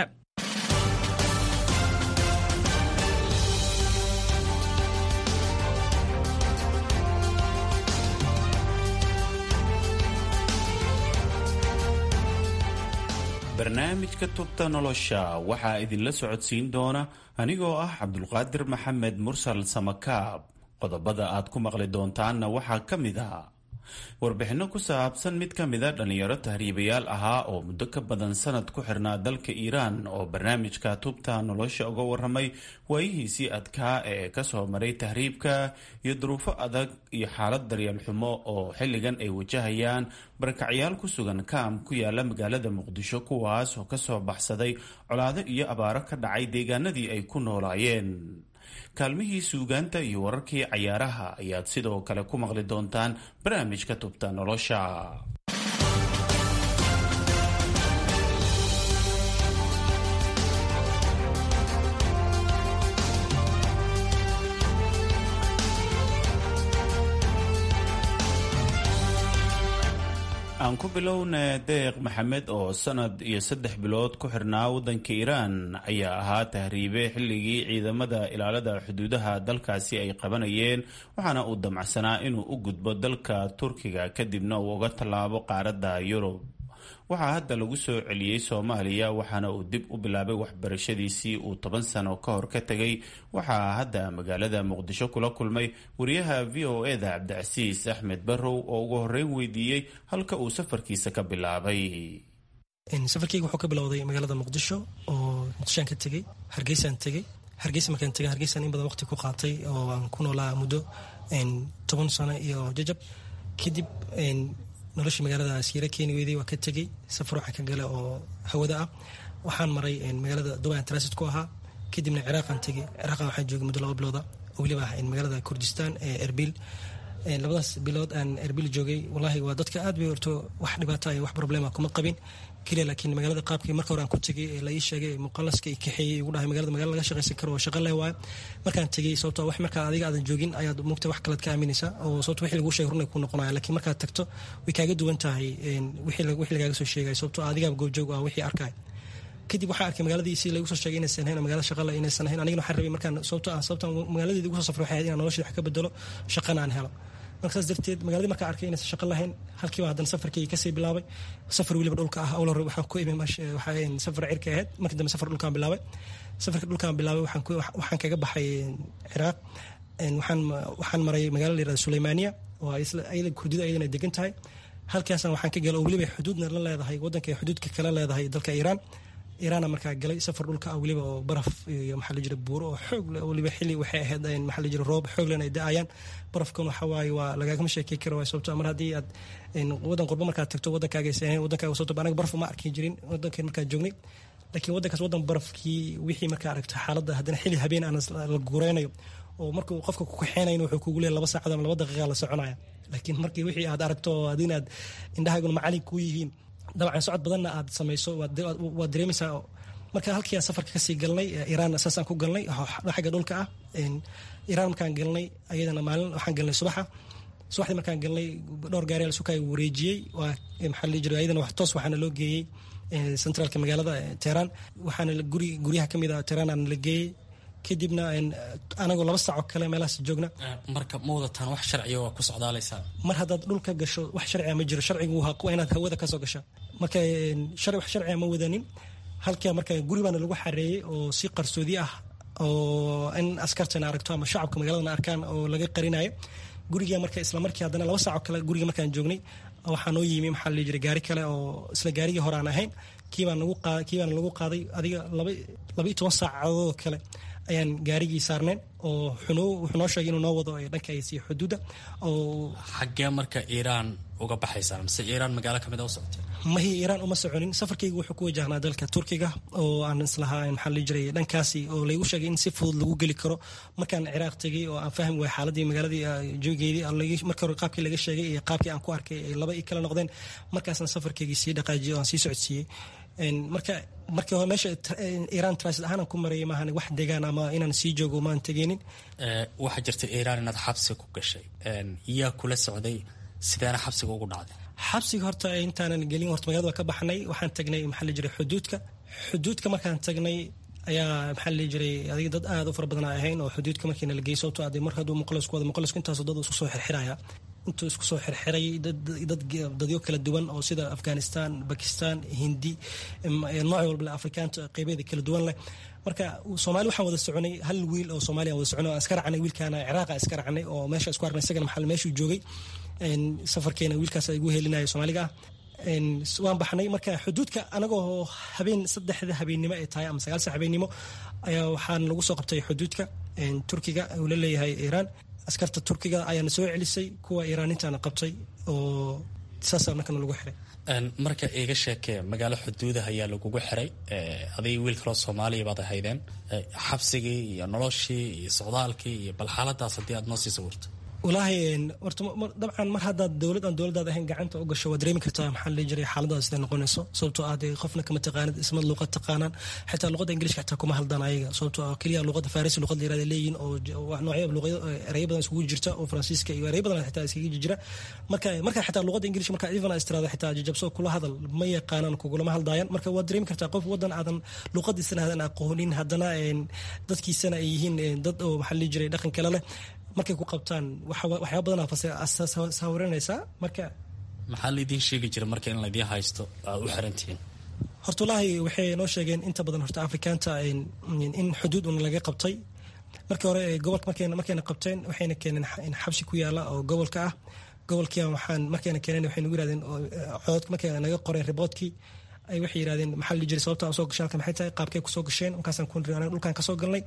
barnaamijka tubta nolosha waxaa idinla socodsiin doona anigoo ah cabdulqaadir maxamed mursal samakaab qodobada aad ku maqli doontaanna waxaa ka mid a warbixinno ku saabsan mid ka mida dhallinyaro tahriibayaal ahaa oo muddo ka badan sanad ku xirnaa dalka iiraan oo barnaamijka tubta nolosha uga waramay waayihiisii adkaa ee kasoo maray tahriibka iyo duruufo adag iyo xaalad daryeel xumo oo xilligan ay wajahayaan barakacyaal ku sugan kaam ku yaala magaalada muqdisho kuwaas oo kasoo baxsaday colaado iyo abaaro ka dhacay deegaanadii ay ku noolaayeen kaalmihii suugaanta iyo wararkii cayaaraha ayaad sidoo kale ku maqli doontaan barnaamijka tubta nolosha aan ku bilowna deeq maxamed oo sanad iyo saddex bilood ku xirnaa waddanka iiraan ayaa ahaa tahriibe xilligii ciidamada ilaalada xuduudaha dalkaasi ay qabanayeen waxaana uu damacsanaa inuu u gudbo dalka turkiga kadibna uu uga tallaabo qaaradda yurub waxaa hadda lagu soo celiyey soomaaliya waxaana uu dib u bilaabay waxbarashadiisii uu toban sano ka hor ka tegay waxaa hadda magaalada muqdisho kula kulmay wariyaha v o eda cabdicasiis axmed barrow oo ugu horreyn weydiiyey halka uu safarkiisa ka bilaabay safarkeyga wuxuu ka bilowday magaalada muqdisho oo muqdishoaan ka tegey hargeysaan tegey hargeysa markaan tegay hargeysaan in badan waqti ku qaatay oo aan ku noolaa muddo toban sano iyo jajab kadib noloshii magaalada siira keeni weyday waa ka tegey safar waxaan ka gala oo hawada ah waxaan maray magaalada dubai transit ku ahaa kadibna ciraaqaan tegey ciraaqan waxaan joogay muddo laba bilooda oo weliba ah magaalada kurdistan ee erbil labadaas bilood aan erbil joogay wallahi waa dadka aad bay horto wax dhibaata iyo wax problema kuma qabin keliya laakiin magaalada qaabkii marka hore aan ku tegay ee la ii sheegay ee muqalaska i kaxeeyey igu dhahay magaalada magala laga shaqaysan karo oo shaqa leh waayo markaan tegey sababto wax markaa adiga aadan joogin ayaad mugta wax kalead ka aaminaysaa oo sababto wixii laguu sheegay runay ku noqonaya laakiin markaad tagto way kaaga duwan tahay wixii lagaaga soo sheegay sababto adigaaba goobjoog ah wixii arkay kadib waxaa arkay magaaladiisii lagu soo sheegay inaysan ahayn magaalada shaqale inaysan ahayn anigana waxaan rabay markaan sababto ah sababta magaaladeedii ugu soo safray waxay ahayd inaan noloshii wax ka bedelo shaqana aan helo marka saas darteed magaaladii markaa arkay inaysan shaqo lahayn halkiiba haddana safarkii kasii bilaabay safar weliba dhulka ah awla waxaan ku imi waxaa safar cirka ahayd markii dambe safar dhulkaan bilaabay safarka dhulkaan bilaabay waxaan kaga baxay ciraaq waxaan maray magaalada la yirahda suleymaaniya oo ayada kurdida ayadana degan tahay halkaasna waxaan ka galay oo weliba xuduudna la leedahay waddanka ay xuduudka kala leedahay dalka iiraan iiraanna markaa galay safar dhulka ah weliba oo baraf iyo maxaa la jira buuro oo xoog leh weliba xilli waxay ahayd maxaa la jira roob xoog lehna ay da-ayaan barafkan waxa waaye waa lagaagama sheekey karo waay sababto mar haddii aad waddan qurbo markaad tagto waddankaaga aysan ahayn waddankaaga sababto anaga baraf uma arki jirin waddankeen markaa joognay laakiin waddankaas waddan barafkii wixii markaa aragto xaaladda haddana xilli habeen aan la guureynayo oo markuu qofka ku kaxeenayn wuxuu kugu leeyahay laba saacad ama laba daqiiqa la soconaya laakiin markii wixii aad aragto oo ad inaad indhahaaguna macalin kuu yihiin dabcan socod badanna aad samayso waad dareemaysaa marka halkii aan safarka kasii galnay iiraan saasaan ku galnay xagga dhulka ah iiraan markaan galnay ayadana maalin waxaan galnay subaxa subaxdii markaan galnay dhowr gaari sukaa wareejiyey waa maxaa la jira ayadana wax toos waxaana loo geeyey centraalka magaalada teheraan waxaana guri guryaha kamid ah teheraan aan la geeyey kadibna anagoo laba saacoo kale meelahaas joogna marka ma wadataan wax sharciga waa ku socdaalaysaa mar haddaad dhulka gasho wax sharciga ma jiro sharcigu waa inaad hawada kasoo gasha marka wax sharciga ma wadanin halkaa marka guri baana lagu xareeyey oo si qarsoodi ah oo in askartana aragto ama shacabka magaaladana arkaan oo laga qarinayo guriga marka isla markii haddana laba saacoo kale guriga markaan joognay waxaa noo yimi maxaa la jiray gaari kale oo isla gaarigii hore aan ahayn kiibaan nagu qaa kiibaan lagu qaaday adiga laba laba iyo toban saacadoodoo kale ayaan gaarigii saarneen oo xunoo wuxuu noo sheegay inuu noo wado dhankaasi xuduudda oo xaggee marka iiraan uga baxaysaan mise iiraan magaalo kamid a u socotay mahi iiraan uma soconin safarkaygu wuxuu ku wajahnaa dalka turkiga oo aan islahaa maxaa la jiray dhankaasi oo laygu sheegay in si fudud lagu geli karo markaan ciraaq tegay oo aan fahmi waay xaaladii magaaladii joogeydii marka hore qaabkii laga sheegay iyo qaabkii aan ku arkay ay laba i kala noqdeen markaasna safarkaygii sii dhaqaajiyay oo aan sii socodsiiyey marka markii hore meesha iiraan transit ahaan ku marayay maahan wax degaan ama inaan sii joogo maan tegeenin waxaa jirta iiraan inaad xabsi ku gashay yaa kula socday sideena xabsiga ugu dhacday xabsiga horta intaanan gelin horta magaalada waa ka baxnay waxaan tagnay maxaa la jiray xuduudka xuduudka markaan tagnay ayaa maxaa la jiray adiga dad aad u fara badan ahayn oo xuduudka markiina la geeyay sababtoo ade mar hadduu muqalasku wada muqalasku intaasoo dad isku soo xirxiraya intuu isku soo xirxiray dad dadyo kala duwan oo sida afghanistan bakistan hindi nooc walba afrikaanta qeybeeda kala duwan leh marka soomaali waxaan wada soconay hal wiil oo soomaaliya wada soconay aan iska racnay wiilkaana ciraaqa iska racnay oo meesha isku arnay isagana maxaa meeshuu joogay safarkeena wiilkaas igu helinaya soomaaliga ah waan baxnay marka xuduudka anagoo habeen saddexda habeennimo ay tahay ama sagaalsa habeennimo ayaa waxaan lagu soo qabtay xuduudka turkiga uu la leeyahay iiraan askarta turkiga ayaana soo celisay kuwa iiraanintaana qabtay oo saasa markana lagu xiray marka iga sheekee magaalo xuduudah ayaa lagugu xiray aday wiil kaloo soomaaliya baad ahaydeen xabsigii iyo noloshii iyo socdaalkii iyo bal xaaladaas haddii aad noo sii sawirto walaahi horta dabcan mar haddaad dowlad aan dowladaad ahayn gacanta u gasho waad dareemi kartaa maxaa la jiray xaaladaas siday noqonayso sababtoo ah dee qofna kama taqaanid isma luqad taqaanaan xitaa luqadda ingiliishka xitaa kuma haldaan ayaga sababtoo ah keliya luqadda farisi luqad la yirahda leeyihin oo noocyo luqado ereyo badan iskugu jirta oo faransiiska iyo ereyo badan xitaa iskaga jira marka marka xitaa luqadda ingiliishka marka even istiraada xitaa jajabso kula hadal ma yaqaanaan kugulama haldaayan marka waad dareemi kartaa qof wadan aadan luqadiisana aadan aqoonin haddana dadkiisana ay yihiin dad oo maxaa la jiray dhaqan kale leh markay ku qabtaan waxyaaba badan saawiranaysaa marka maxaa laydin sheegi jira marka in laydin haysto aad u xirantihiin horta wallaahi waxay noo sheegeen inta badan horta afrikaanta in xuduud un laga qabtay markii hore gobolka markayna qabteen waxayna keeneen xabsi ku yaala oo gobolka ah gobolkii waxaan markayna keeneen waxay nagu yirahdeen cododka markay naga qoreen riboodkii ay waxay yirahdeen maxaa la jiray sababta aan soo gashay halkan maxay tahay qaabkay kusoo gasheen markaasaan ku niri anaga dhulkaan kasoo galnay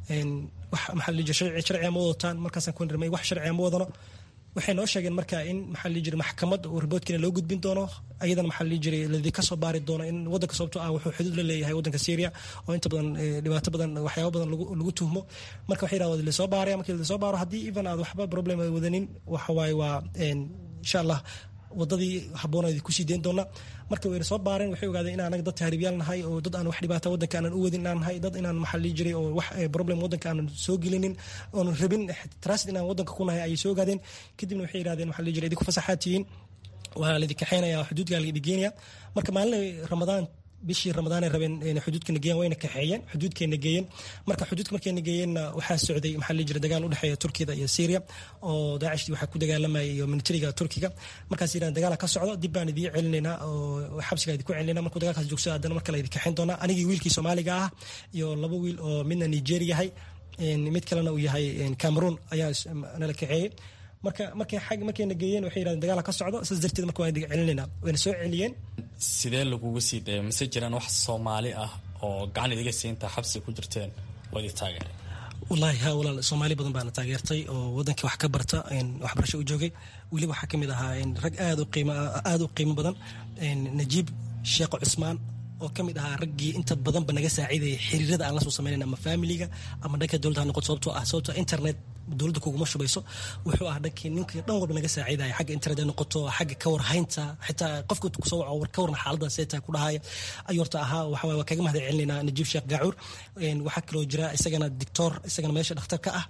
wax maxaa la jiray sharci sharciga ma wadataan markaasaan ku niri wax sharciga ma wadano waxay noo sheegeen marka in maxaa la jiray maxkamad oo riboodkiina loo gudbin doono ayadana maxaa la jiray ladii kasoo baari doono in wadanka sababtoo ah wuxuu xuduud la leeyahay wadanka syria oo inta badan dhibaato badan waxyaaba badan lagu tuhmo marka waxay yidhahdeen lasoo baaraya markii lasoo baaro haddii even aad waxba problem ay wadanin waxa waaye waa insha allah wadadii habboon kusii deyn doona marka wayna soo baareen waxay ogaadeen in anaga dad tahriibyaal nahay oo dad aan wax dhibaata wadanka aanan u wadin inaan nahay dad inaan maxaa lii jiray oo wax problem wadanka aanan soo gelinin oonan rabin transit inaan wadanka ku nahay ayay soo ogaadeen kadibna waxay yidhahdeen maxaa lii jiray idinku fasaxaad tihiin waa laidin kaxeynaya xuduudka laidin geenaya marka maalin ramadaan bishii ramadaan ay rabeen xuduudkana geeyeen wayna kaxeeyeen xuduudkeena geeyeen marka xuduudka markayna geeyeenna waxaa socday maxaa la jira dagaal u dhexeeya turkiyada iyo syria oo daacishtii waxaa ku dagaalamayay iyo militariga turkiga markaas yidhahan dagaala ka socdo dib baan idiin celinaynaa oo xabsiga idinku celinayna markuu dagaalkaas joogsado haddana marka la idin kaxeyn doonaa anigii wiilkii soomaaliga ah iyo laba wiil oo midna nigeria yahay mid kalena uu yahay cameroon ayaa nala kaxeeyey marka markay xag markayna geeyeen waxay yidhahdeen dagaala ka socdo saas darteed marka waan idin celinayna wayna soo celiyeen sidee lagugu sii daya mise jiraan wax soomaali ah oo gacan idiga siinta xabsi ku jirteen oo idin taageeray wallaahi ha walaal soomaali badan baana taageertay oo wadankii wax ka barta waxbarasho u joogay weliba waxaa kamid ahaa rag aad u qiimo aad u qiimo badan najiib sheekh cusmaan oo ka mid ahaa raggii inta badanba naga saaciidayay xiriirada aan la soo sameynayna ama familiga ama dhanka dowladda ha noqoto sababtoo ah sababtoo internet dowladda kuguma shubayso wuxuu ah dhankii ninkii dhan walba naga saaciidaya xagga internet ha noqoto xagga ka warhaynta xitaa qofka kusoo waco war ka warna xaaladda seeta ku dhahaya ayuu horta ahaa waxa waa kaga mahad celinaynaa najiib sheekh gaacuur waxaa kaloo jira isagana dictor isagana meesha dhakhtar ka ah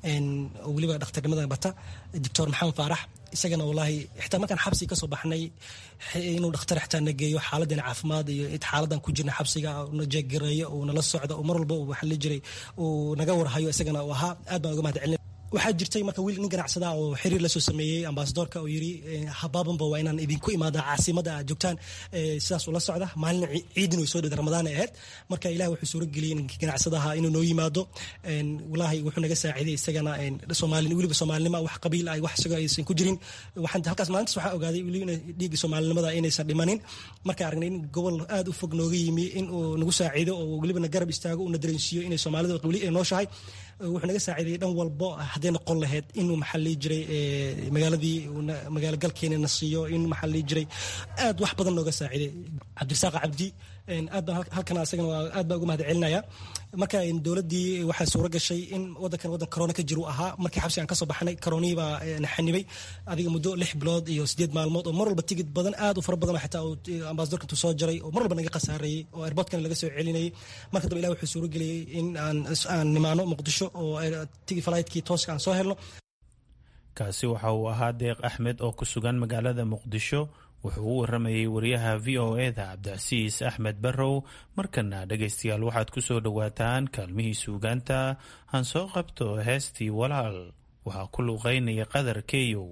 oo weliba dhakhtarnimada bata doctor maxamed faarax isagana wallaahi xitaa markaan xabsiga kasoo baxnay inuu dhakhtar xitaa na geeyo xaaladeena caafimaad iyo xaaladan ku jirna xabsiga na jeegareeyo uu nala socdo oo mar walba waxa la jiray uu naga warhayo isagana uu ahaa aad baan uga mahad celin waxaa jirtay marka wiil nin ganacsada oo xiriir lasoo sameeyey ambasadorka oo yiri habaabanba waa inaan idinku imaada caasimada aad joogtaan sidaas ula socda maalin ciidin way soo dhada ramadaan ay ahayd marka ilaah wuxuu suuro geliyey ganacsadaha inuu noo yimaado walaahi wuxuu naga saaciiday isagana soomaali weliba soomaalinima wax qabiil ay wax isagoo aysan ku jirin waxaan halkaas maalintaas waxaa ogaaday weliba dhiigga soomaalinimada inaysan dhimanin marka aragnay in gobol aad u fog nooga yimi in uu nagu saaciido oo weliba na garab istaago uu na dareensiiyo inay soomaalida weli ay nooshahay wuxuu naga saaciidayay dhan walbo hadday noqon lahayd inuu maxaa lii jiray magaaladii magaalo galkeena na siiyo in maxaa lii jiray aad wax badan nooga saaciiday cabdirasaaq cabdi aad baan halkan asagana waa aad baan uga mahad celinaya marka dowladdii waxaa suuro gashay in wadankan wadan corona ka jiru ahaa markii xabsi aan kasoo baxnay coronihii baa na xanibay adiga muddo lix bilood iyo sideed maalmood oo mar walba tigid badan aad u fara badan xitaa ambasadorka intuu soo jaray oo mar walba naga khasaareeyey oo airportkana laga soo celinayay marka dambe ilah wuxuu suuro geliyey in aan aan nimaano muqdisho oo tigi falaytkii tooska aan soo helno kaasi waxa uu ahaa deeq axmed oo ku sugan magaalada muqdisho wuxuu u waramayey wariyaha v o eda cabdicasiis axmed barrow markana dhegaystayaal waxaad ku soo dhowaataan kaalmihii suugaanta han soo qabto heestii walaal waxaa ku luuqaynaya qadar keyow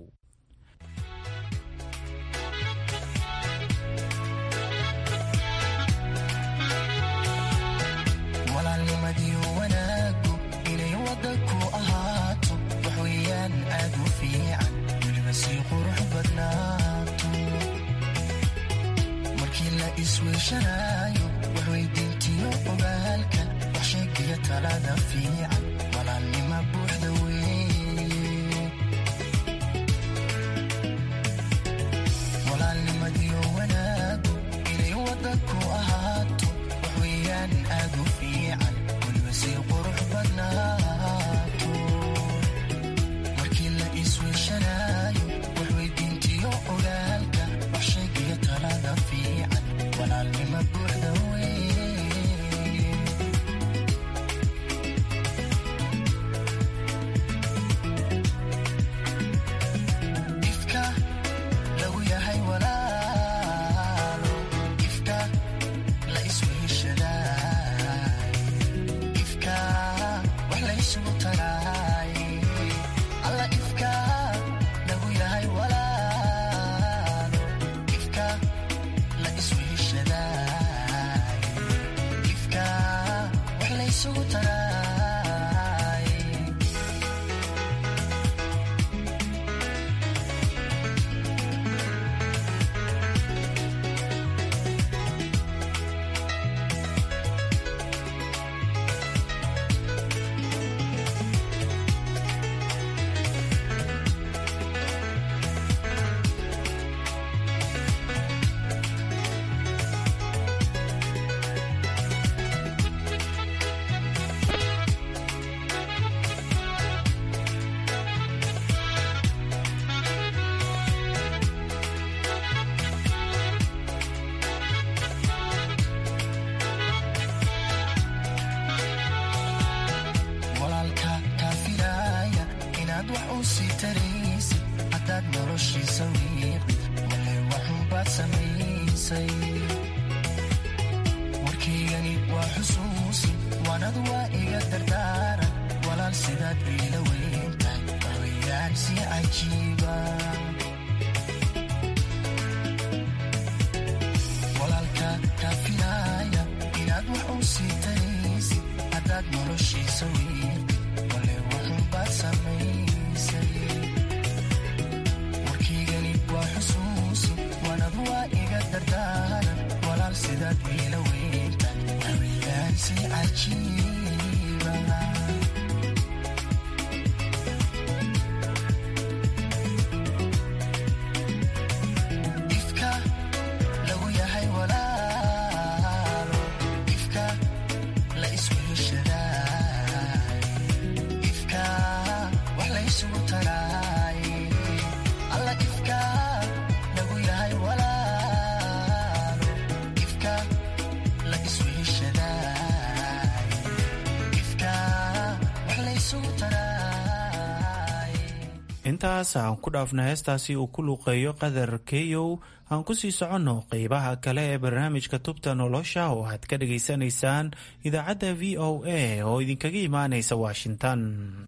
isweyshanaayo waxweydiintiyo ogaalka wax sheegiya talada fiican walaalnima buuxda weeye walaalnimadiyo wanaagu inay wadda ku ahaato waxweeyaan aad u fiican weliba sii qurux badnaato markii la isweyshanaayo waxweydiintiyo ogaalka wax sheegiya talada fiican walaalnima buuxda weeye ifka lagu yahay walaalo ifka la isweheshadaay ifka wax la isugu taraay alla ifka lagu yahay walaalo ifka la isweheshadaay ifka wax la isugu taraay walaalka kaa filaaya inaad wax u sii taraysid haddaad noloshiisa wiiqid wale waxunbaad samaysay warkaygani waa xusuusin waanad waa iga dardaaran walaal sidaad iila weyntahay waxweeyaan si cajiiba walaalka kaa filaaya inaad wax u sii taraysid haddaad noloshiisa wiiqid wale waxunbaad samaysay warkaygani waa xusuusin waanad waa iga dardaaran walaal sidaad iila weyntahay waxweeyaan si cajiiba ifka lagu yahay walaalo ifka la isweheshadaay ifka wax la isugu taraay alla ifka lagu yahay walaalo ifka la isweheshadaay ifka wax la isugu taraay intaas aan ku dhaafna heestaasi uu ku luuqeeyo qadar keyow aan ku sii soconno qeybaha kale ee barnaamijka tubta nolosha oo aad ka dhagaysanaysaan idaacadda v o a oo idinkaga imaanaysa washington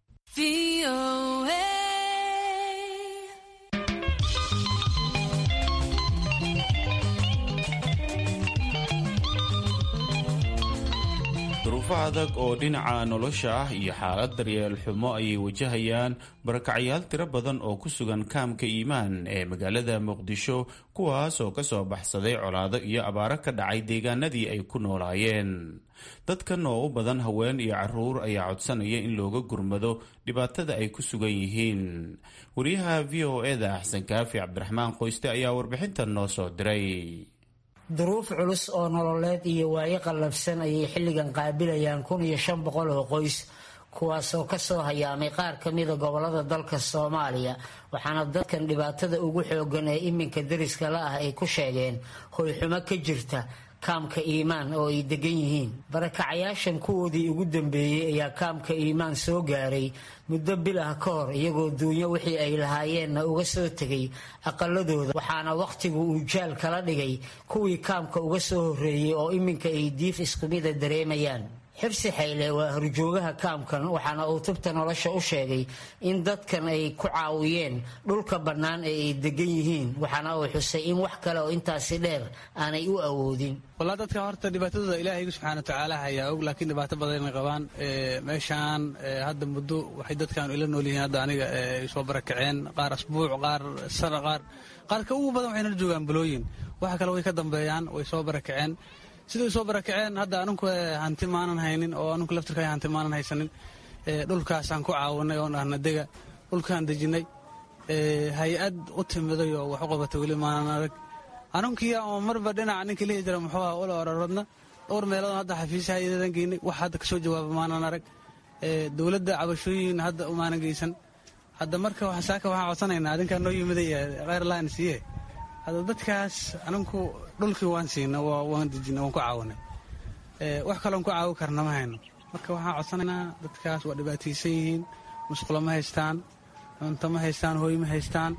duruufo adag oo dhinaca nolosha ah iyo xaalad daryeel xumo ayay wajahayaan barakacyaal tiro badan oo ku sugan kaamka iimaan ee magaalada muqdisho kuwaas oo ka soo baxsaday colaado iyo abaaro ka dhacay deegaanadii ay ku noolaayeen dadkan oo u badan haween iyo caruur ayaa codsanaya in looga gurmado dhibaatada ay ku sugan yihiin wariyaha v o eda axsan kaafi cabdiraxmaan qoyste ayaa warbixintan noo soo diray duruuf culus oo nololeed iyo waayo qallafsan ayay xilligan qaabilayaan kun iyo shan boqol oo qoys kuwaasoo kasoo hayaamay qaar ka mida gobolada dalka soomaaliya waxaana dadkan dhibaatada ugu xoogan ee iminka dariska la ah ay ku sheegeen hoyxumo ka jirta kaamka iimaan oo ay degan yihiin barakacayaashan kuwoodii ugu dambeeyey ayaa kaamka iimaan soo gaaray muddo bil ah ka hor iyagoo duunyo wixii ay lahaayeenna uga soo tegay aqaladooda waxaana wakhtigu uu jaal kala dhigay kuwii kaamka uga soo horreeyey oo iminka ay diif iskumida dareemayaan xirsi xayle waa horjoogaha kaamkan waxaana uu tubta nolosha u sheegay in dadkan ay ku caawiyeen dhulka bannaan ee ay degan yihiin waxaana uu xusay in wax kale oo intaasi dheer aanay u awoodin walaa dadka horta dhibaatadooda ilaahaygu subxaana watacaala hayaa og laakiin dhibaato badanay qabaan meeshaan hadda muddo waxay dadkan ila nool yihiin hadda aniga ay soo barakaceen qaar asbuuc qaar sana qaar qaarka ugu badan waxay nala joogaan bulooyin waxa kale way ka dambeeyaan way soo barakaceen siday soo barakaceen hadda aninku hanti maanan haynin oo aninku laftirka hanti maanan haysanin dhulkaasaan ku caawinay oon ahna dega dhulkaan dejinay hay-ad u timiday oo wax u qabatay weli maanan arag anunkiya oo marba dhinaca ninka lihi jira muxuu aha ula ororodna dhowr meelood hadda xafiisaha iyadan geynay wax hadda kasoo jawaaba maanan arag dowladda cabashooyin hadda umaanan geysan hadda marka saaka waxaan codsanaynaa adinkaa noo yimiday kheyr laan siiye hadda dadkaas aninku dhulkii waan siina waan dejina waan ku caawinay wax kaloon ku caawi karna ma hayno marka waxaan codsanaynaa dadkaas waa dhibaataysan yihiin musqulo ma haystaan cunto ma haystaan hooy ma haystaan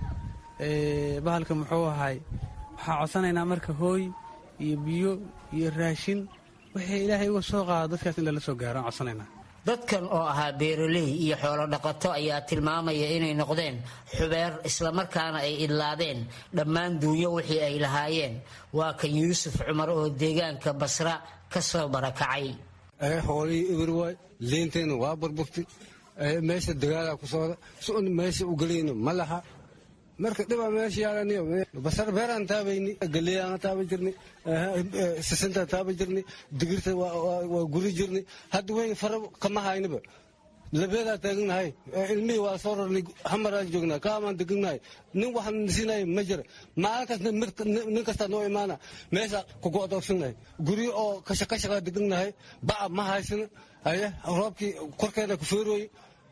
bahalka muxuu ahay waxaan codsanaynaa marka hooy iyo biyo iyo raashin wixii ilaahay uga soo qaado dadkaas in lala soo gaaro aan codsanaynaa dadkan oo ahaa beeraley iyo xoolo dhaqato ayaa tilmaamaya inay noqdeen xubeer islamarkaana ay idlaadeen dhammaan duunyo wixii ay lahaayeen waa kan yuusuf cumar oo deegaanka basra ka soo barakacay hoolihii ibir waay liinteenna waa burburtay meesha dagaalaa ku socda sun meesha u gelayna ma laha marka dhibaa meesha yaalaniyo basar beeraan taabayni galeeyaan taaba jirni sisintaan taaba jirni digirta waa guri jirni hadda wey fara kama haynaba labeedaa taaganahay ilmihii waa soo rarnay hamaraan joognaa kaamaan deganahay nin waxaan nasiinaya ma jira maalin kasta nin kastaa noo imaana meesha kugo'doogsannahay guryo oo kashaqashaqa deganahay baca ma haysana aye roobkii korkeena ku feerooye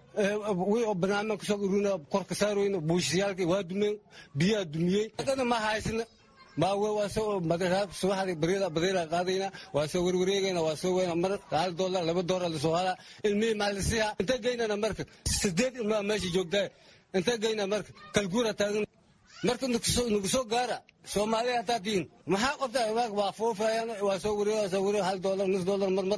wi oo banaanmaan kasoo urina korka saarooyna buushiyaalkii waa dumeen biyaa dumiyey haddana ma haysana maawe waa soo subaxdii baryada badeela qaadayna waa soo werwareegayna waa soo weyna mar hal doolar laba doolar lasoo halaa ilmihii maalisiha inta geynana marka sideed ilmaa meesha joogtaa inta geyna marka kalguura taagan marka nagu soo gaara soomaaliya hataa tihiin maxaa qabtaa waa foofayaan waa soo wareeg waa soo wareeg hal doolar nus doolar marmar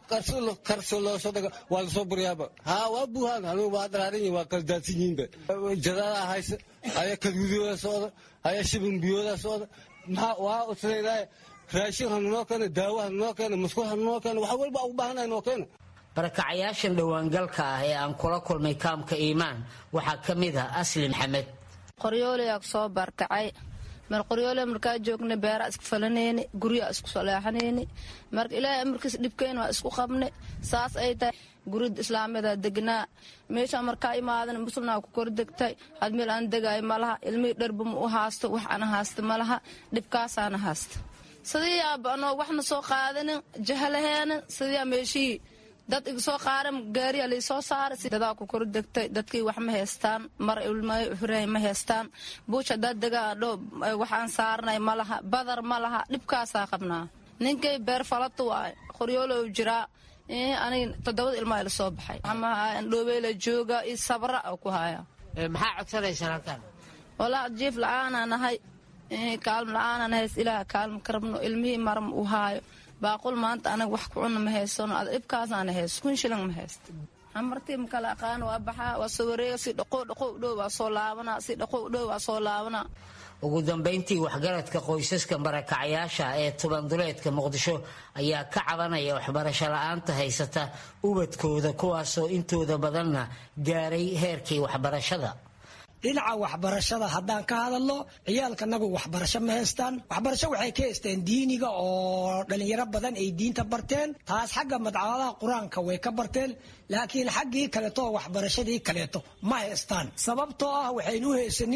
karso loo soo dhaga waa lasoo buryaaba haa waa buuhaan anigu waa daraaran yihin waa kala daadsan yihiinba jadaadaa haysa ayaa kalgudooda socda ayaa shibin biyooda socda maxaa waa usleedahay raashin hanunoo keena daawo hanunoo keena musqul hanunoo keena wax walba ugu baahanahay noo keena barakacayaashan dhowaangalka ah ee aan kula kulmay kaamka iimaan waxaa ka mid ah asli maxamed qoryoolayaa soo baarkacay mar qoryoole markaa joogna beeraa isku falanayni guryaa isku saleexanayni marka ilaahay amarkiis dhibkeyn waa isku qabne saas ay tahay gurida islaamada degnaa meesha markaa imaadan muslnaa ku kor degtay had meel aan degaayo malaha ilmihii dharba ma u haasto wax ana haasta malaha dhibkaasaana haasta sidii aaba anoo waxna soo qaadanin jahalaheena sidiiaa meeshihii dad iga soo qaaran gaariya laysoo saaray dadaa ku kor degtay dadkii wax ma haystaan mar ilmayo xurahay ma haystaan buush haddaad degaa dho waxaan saarnay ma laha badar ma laha dhibkaasaa qabnaa ninkay beer falata waay qoryoolow jiraa anig toddobada ilmaa ila soo baxay dhoobeyla jooga iyo sabra oo ku haya maxaa codsanaysaa halkan walaa jiif la-aanaa nahay kaalm la-aanaa nahays ilaah kaalma ka rabno ilmihii maram u haayo baaqul maanta anaga wax ku cuna ma haysano ad dhibkaasaana haysto kun shilan ma haysto amartii makala aqaan waa baxaa waa soo wareega si dhaqo dhaqo dhow waa soo laabanaa si dhaqo dhow waa soo laabanaa ugu dambayntii waxgaradka qoysaska barakacyaasha ee tubanduleedka muqdisho ayaa ka cabanaya waxbarasho la-aanta haysata ubadkooda kuwaasoo intooda badanna gaaray heerkii waxbarashada dhinaca waxbarashada haddaan ka hadalno ciyaalkanagu waxbarasho ma haystaan waxbarasho waxay ka haysteen diiniga oo dhalinyaro badan ay diinta barteen taas xagga madcamadaha qur-aanka way ka barteen laakiin xaggii kaleeto waxbarashadii kaleeto ma haystaan sababtoo ah waxaynu haysanin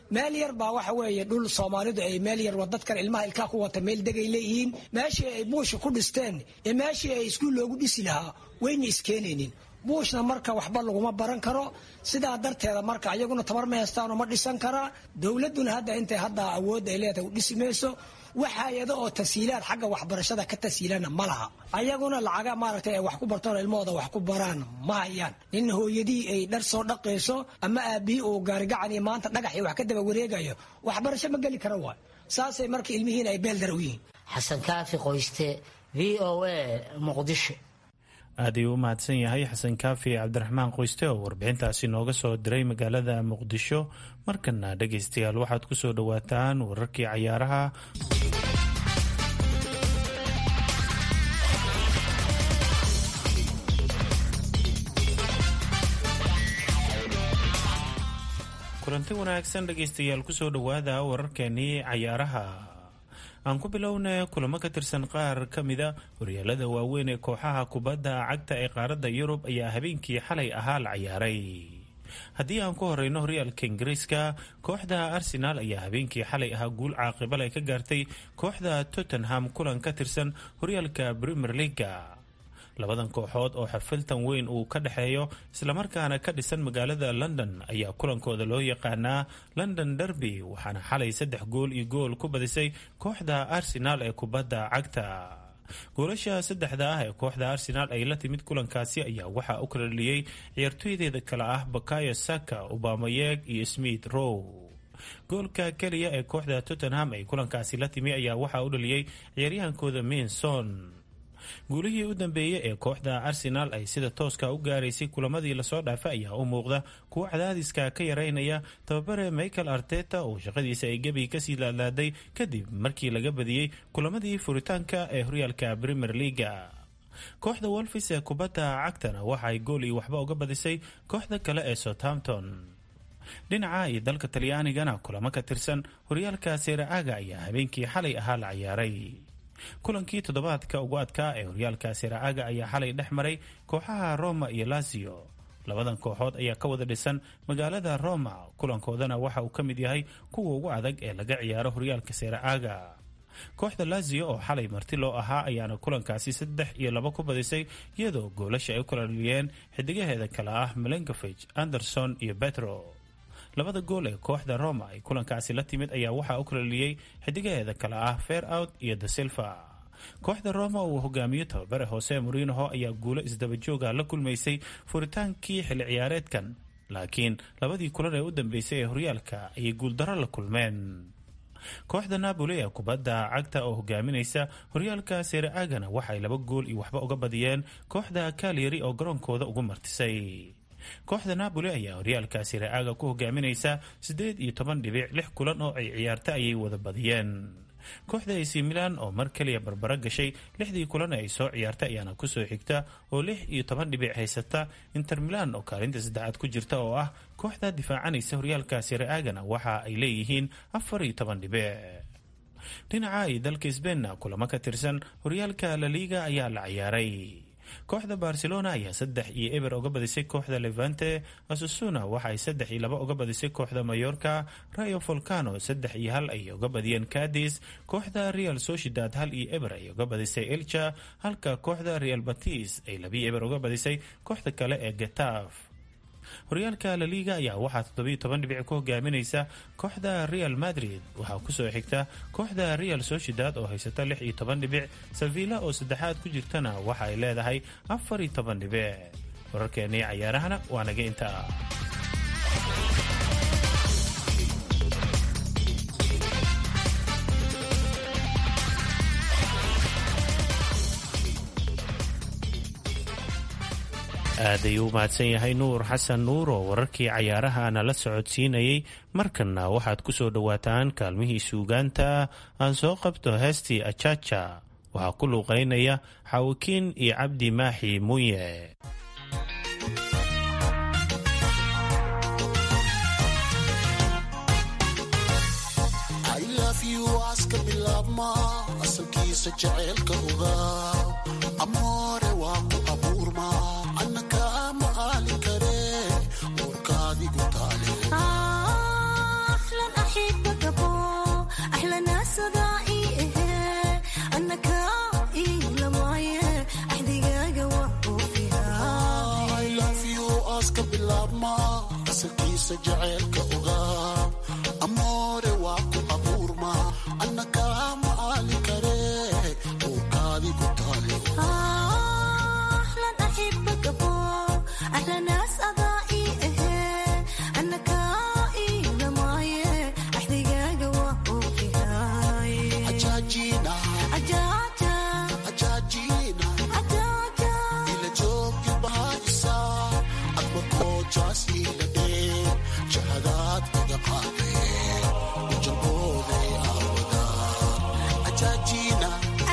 meel yar baa waxa weeye dhul soomaalidu ay meel yar dadkan ilmaha ilkaa ku wata meel degay leeyihiin meeshii ay buusha ku dhisteen ee meeshii ay iskuul loogu dhisi lahaa wayna iskeenaynin buushna marka waxba laguma baran karo sidaa darteeda marka ayaguna tabar ma hestaanoo ma dhisan karaa dowladuna hadda intay hadda awoodda ay leedahay u dhisi mayso wax hay-ado oo tasiilaad xagga waxbarashada ka tasiilana ma laha ayaguna lacaga maaragtay ay wax ku bartoon ilmahooda wax ku baraan ma hayaan nin hooyadii ay dhar soo dhaqayso ama aabihii uu gaarigacan iyo maanta dhagax iyo wax ka daba wareegayo waxbarasho ma geli kara waay saasay marka ilmihiin ay beeldar u yihiin xasan kaafi qoyste v o a muqdisho aad ayuu u mahadsan yahay xasan kaafi cabdiraxmaan qoyste oo warbixintaasi nooga soo diray magaalada muqdisho markana dhegaystayaal waxaad ku soo dhowaataan wararkii cayaaraha kulanti wanaagsan dhegaystayaal kusoo dhowaada wararkeenii cayaaraha aan ku bilowna kulamo ka tirsan qaar ka mida horyaalada waaweyn ee kooxaha kubadda cagta ee qaaradda yurub ayaa habeenkii xalay ahaa la ciyaaray haddii aan ku horeyno horyaalka ingiriiska kooxda arsenaal ayaa habeenkii xalay ahaa guul caaqibal ay ka gaartay kooxda tottenham kulan ka tirsan horyaalka premier leaga labadan kooxood oo xafiltan weyn uu ka dhexeeyo islamarkaana ka dhisan magaalada london ayaa kulankooda loo yaqaanaa london derby waxaana xalay saddex gool iyo gool ku badisay kooxda arsenaal ee kubadda cagta goolasha saddexda ah ee kooxda arsenaal ay la timid kulankaasi ayaa waxaa u kala dhaliyey ciyaartooydeeda kale ah bakayo saka obamayeeg iyo smith row goolka keliya ee kooxda tottenham ay kulankaasi la timi ayaa waxaa u dhaliyey ciyaaryahankooda minson guulihii u dambeeyey ee kooxda arsenaal ay sida tooska u gaaraysay kulamadii lasoo dhaafay ayaa u muuqda kuwo cadaadiska ka yareynaya tababare michael arteta oo shaqadiisa ay gebi kasii laadlaaday kadib markii laga badiyey kulamadii furitaanka ee horyaalka premier leaga kooxda wolfis ee kubadda cagtana waxa ay gool iyo waxba uga badisay kooxda kale ee southampton dhinaca iyo dalka talyaanigana kulamo ka tirsan horyaalka seera-aga ayaa habeenkii xalay ahaa la ciyaaray kulankii toddobaadka ugu adkaa ee horyaalka seera-aga ayaa xalay dhex maray kooxaha roma iyo lazio labadan kooxood ayaa ka wada dhisan magaalada roma kulankoodana waxa uu ka mid yahay kuwa ugu adag ee laga ciyaaro horyaalka seera-aga kooxda lazio oo xalay marti loo ahaa ayaana kulankaasi saddex iyo laba ku badisay iyadoo goolasha ay u kala dhaliyeen xidigaheeda kale ah melenkovich anderson iyo betro labada gool ee kooxda roma ay kulankaasi la timid ayaa waxaa u kala dhaliyey xidigaheeda kale ah fair out iyo the silva kooxda roma uu hogaamiyo tababare hoose morinoho ayaa guulo isdabajooga la kulmaysay furitaankii xilli ciyaareedkan laakiin labadii kulan ee u dambeysay ee horyaalka ayay guuldaro la kulmeen kooxda napoli ee kubadda cagta oo hogaaminaysa horyaalka seere-agana waxay laba gool iyo waxba uga badiyeen kooxda kalyari oo garoonkooda ugu martisay kooxda napoli ayaa horyaalka seere-aga ku hogaaminaysa siddeed iyo toban dhibic lix kulan oo ay ciyaarta ayay wada badiyeen kooxda ac milan oo mar kaliya barbaro gashay lixdii kulan ee ay soo ciyaartay ayaana kusoo xigta oo lix iyo toban dhibic haysata inter milan oo kaalinta saddexaad ku jirta oo ah kooxda difaacanaysa horyaalka seere-agana waxa ay leeyihiin afar iyo toban dhibic dhinaca iyo dalka sbeinna kulamo ka tirsan horyaalka laliga ayaa la ciyaaray kooxda barcelona ayaa saddex iyo eber uga badisay kooxda levante asusuna waxa ay saddex iyo laba uga badisay kooxda mayorka rayo volcano saddex iyo hal ayay uga badiyeen cadis kooxda real sociedad hal iyo eber ay uga badisay elcha halka kooxda real batis ay labiyo eber uga badisay kooxda kale ee getaf horyaalka laliga ayaa waxaa toddobiyo toban dhibic ku hogaaminaysa kooxda real madrid waxaa kusoo xigta kooxda real sociedad oo haysata lix iyo toban dhibic sevilla oo saddexaad ku jirtana waxa ay leedahay afar iyo toban dhibic wararkeenii cayaarahana waa naga intaa aad ayuu u mahadsan yahay nuur xasan nuur oo wararkii cayaaraha nala socodsiinayay markanna waxaad ku soo dhowaataan kaalmihii suugaanta aan soo qabto heestii ajaja waxaa ku luuqaynaya xaawikiin iyo cabdi maaxi munye ahlan bilaabma asalkiisa jaceylka ogaa amoore waa ku abuurma annakaa ma aali kare uurkaadi ku taale ajaajina ajaajina ila joogi bahaisa adma koojaas ila dhee jahadaad iga qaadee ujabooday aawada ajaajina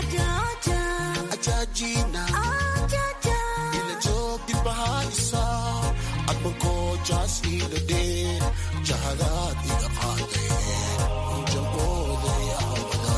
ajaajina ila joogi bahaisa adma koojaas ila dhee jahadaad iga qaadee ujabooday aawada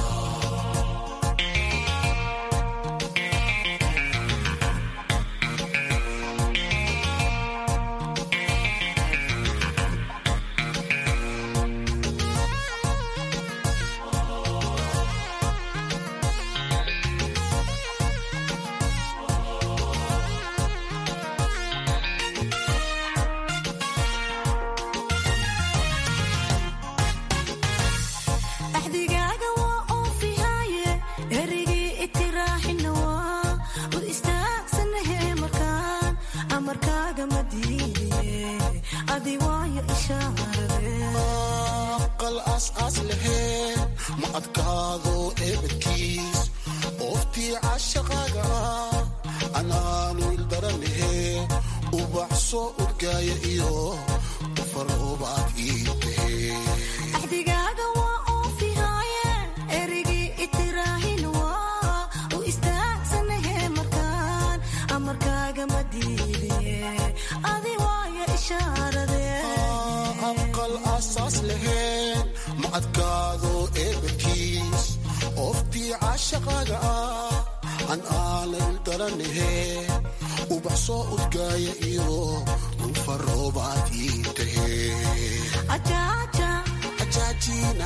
axdigaaga waa oofihaaye erigii itiraaxina waa ud istaagsanahe markaan amarkaaga ma diidiye adi waayo ishaarade aqal aas-aas laheen ma adkaado eebadkiis ooftii cashaqaaga ah anaanu ildaranahe ubax soo urgaaya iyo ufaroobaad ii tahee axdigaaga waa oofihaaye erigii itiraaxina waa u istaagsanahe markaan amarkaaga ma diidiye adi waayo ishaarade aqal asaas laheen ma adkaado eebadkiis ooftii cashaqaaga ah an aana ildaranahe ubax soo urgaaya iyo ufaroobaad ii tahee ajaajina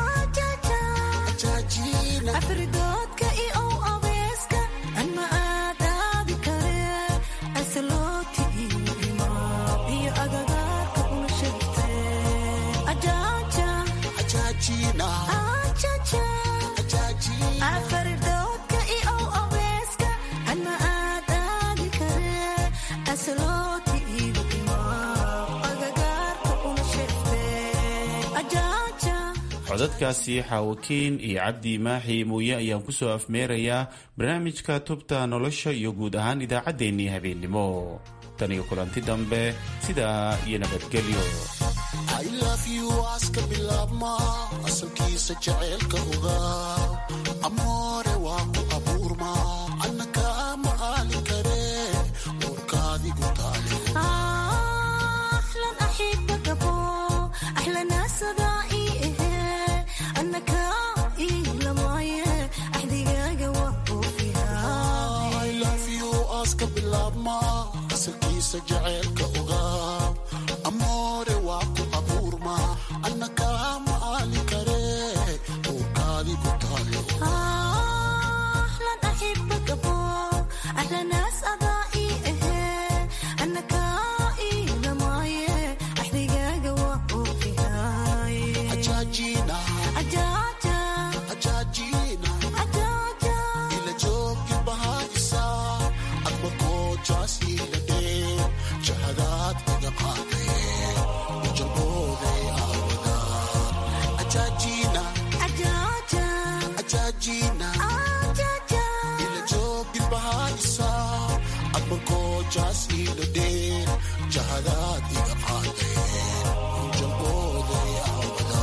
ajaajina afridoodka iyo abeeska anma aadaadi kare asalooti iyo iyo agagaarka una sheegte ajaaja ajaajina ajaja afridoodka iyo abeeska anma aadaadi kare asalooti iyo agagaarka una sheegte ajaaja codadkaasi xaawakiin iyo cabdi maaxi muuye ayaan kusoo afmeerayaa barnaamijka tubta nolosha iyo guud ahaan idaacaddeenii habeennimo tan iyo kulanti dambe sidaa iyo nabadgelyo I love you aska bilaabma asalkiisa jaceylka ogaa amoore waa ku abuurma annakaa ma aali kare uurkaadigu taale أحلى أحبك أبو أحلى ناس ضائي أنك إلى معي أحدقاق وقفوا فيها I love you aska bilaabma asalkiisa jaceylka ogaa amoore waa ku abuurma annakaa ma aali kare uurkaadigu taale أحلى أحبك أبو أحلى ناس ضائي أنك إلى معي أحدقاق وقفوا فيها ajaajina أجاجا ajaajina أجاجا ila joogi bahaisa adma koojaas ila dhee jahadaad iga qaadee ujabooday aawada ajaajina أجاجا ajaajina أجاجا ila joogi bahaisa adma koojaas ila dhee jahadaad iga qaadee ujabooday aawada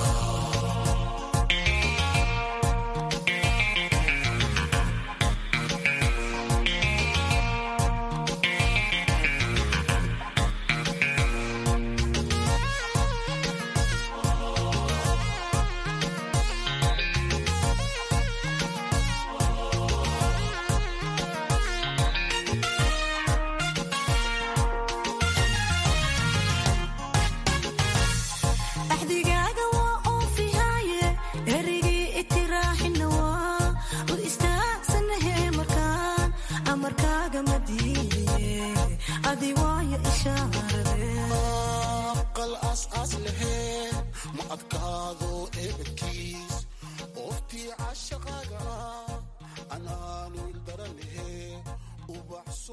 axdigaaga waa oofihaaye erigii itiraaxina waa u istaagsanahe markaan amarkaaga ma diidiye adi waayo ishaarade adkaado eebadkiis ooftii cashaqaaga anaanu ildaranahe ubaxso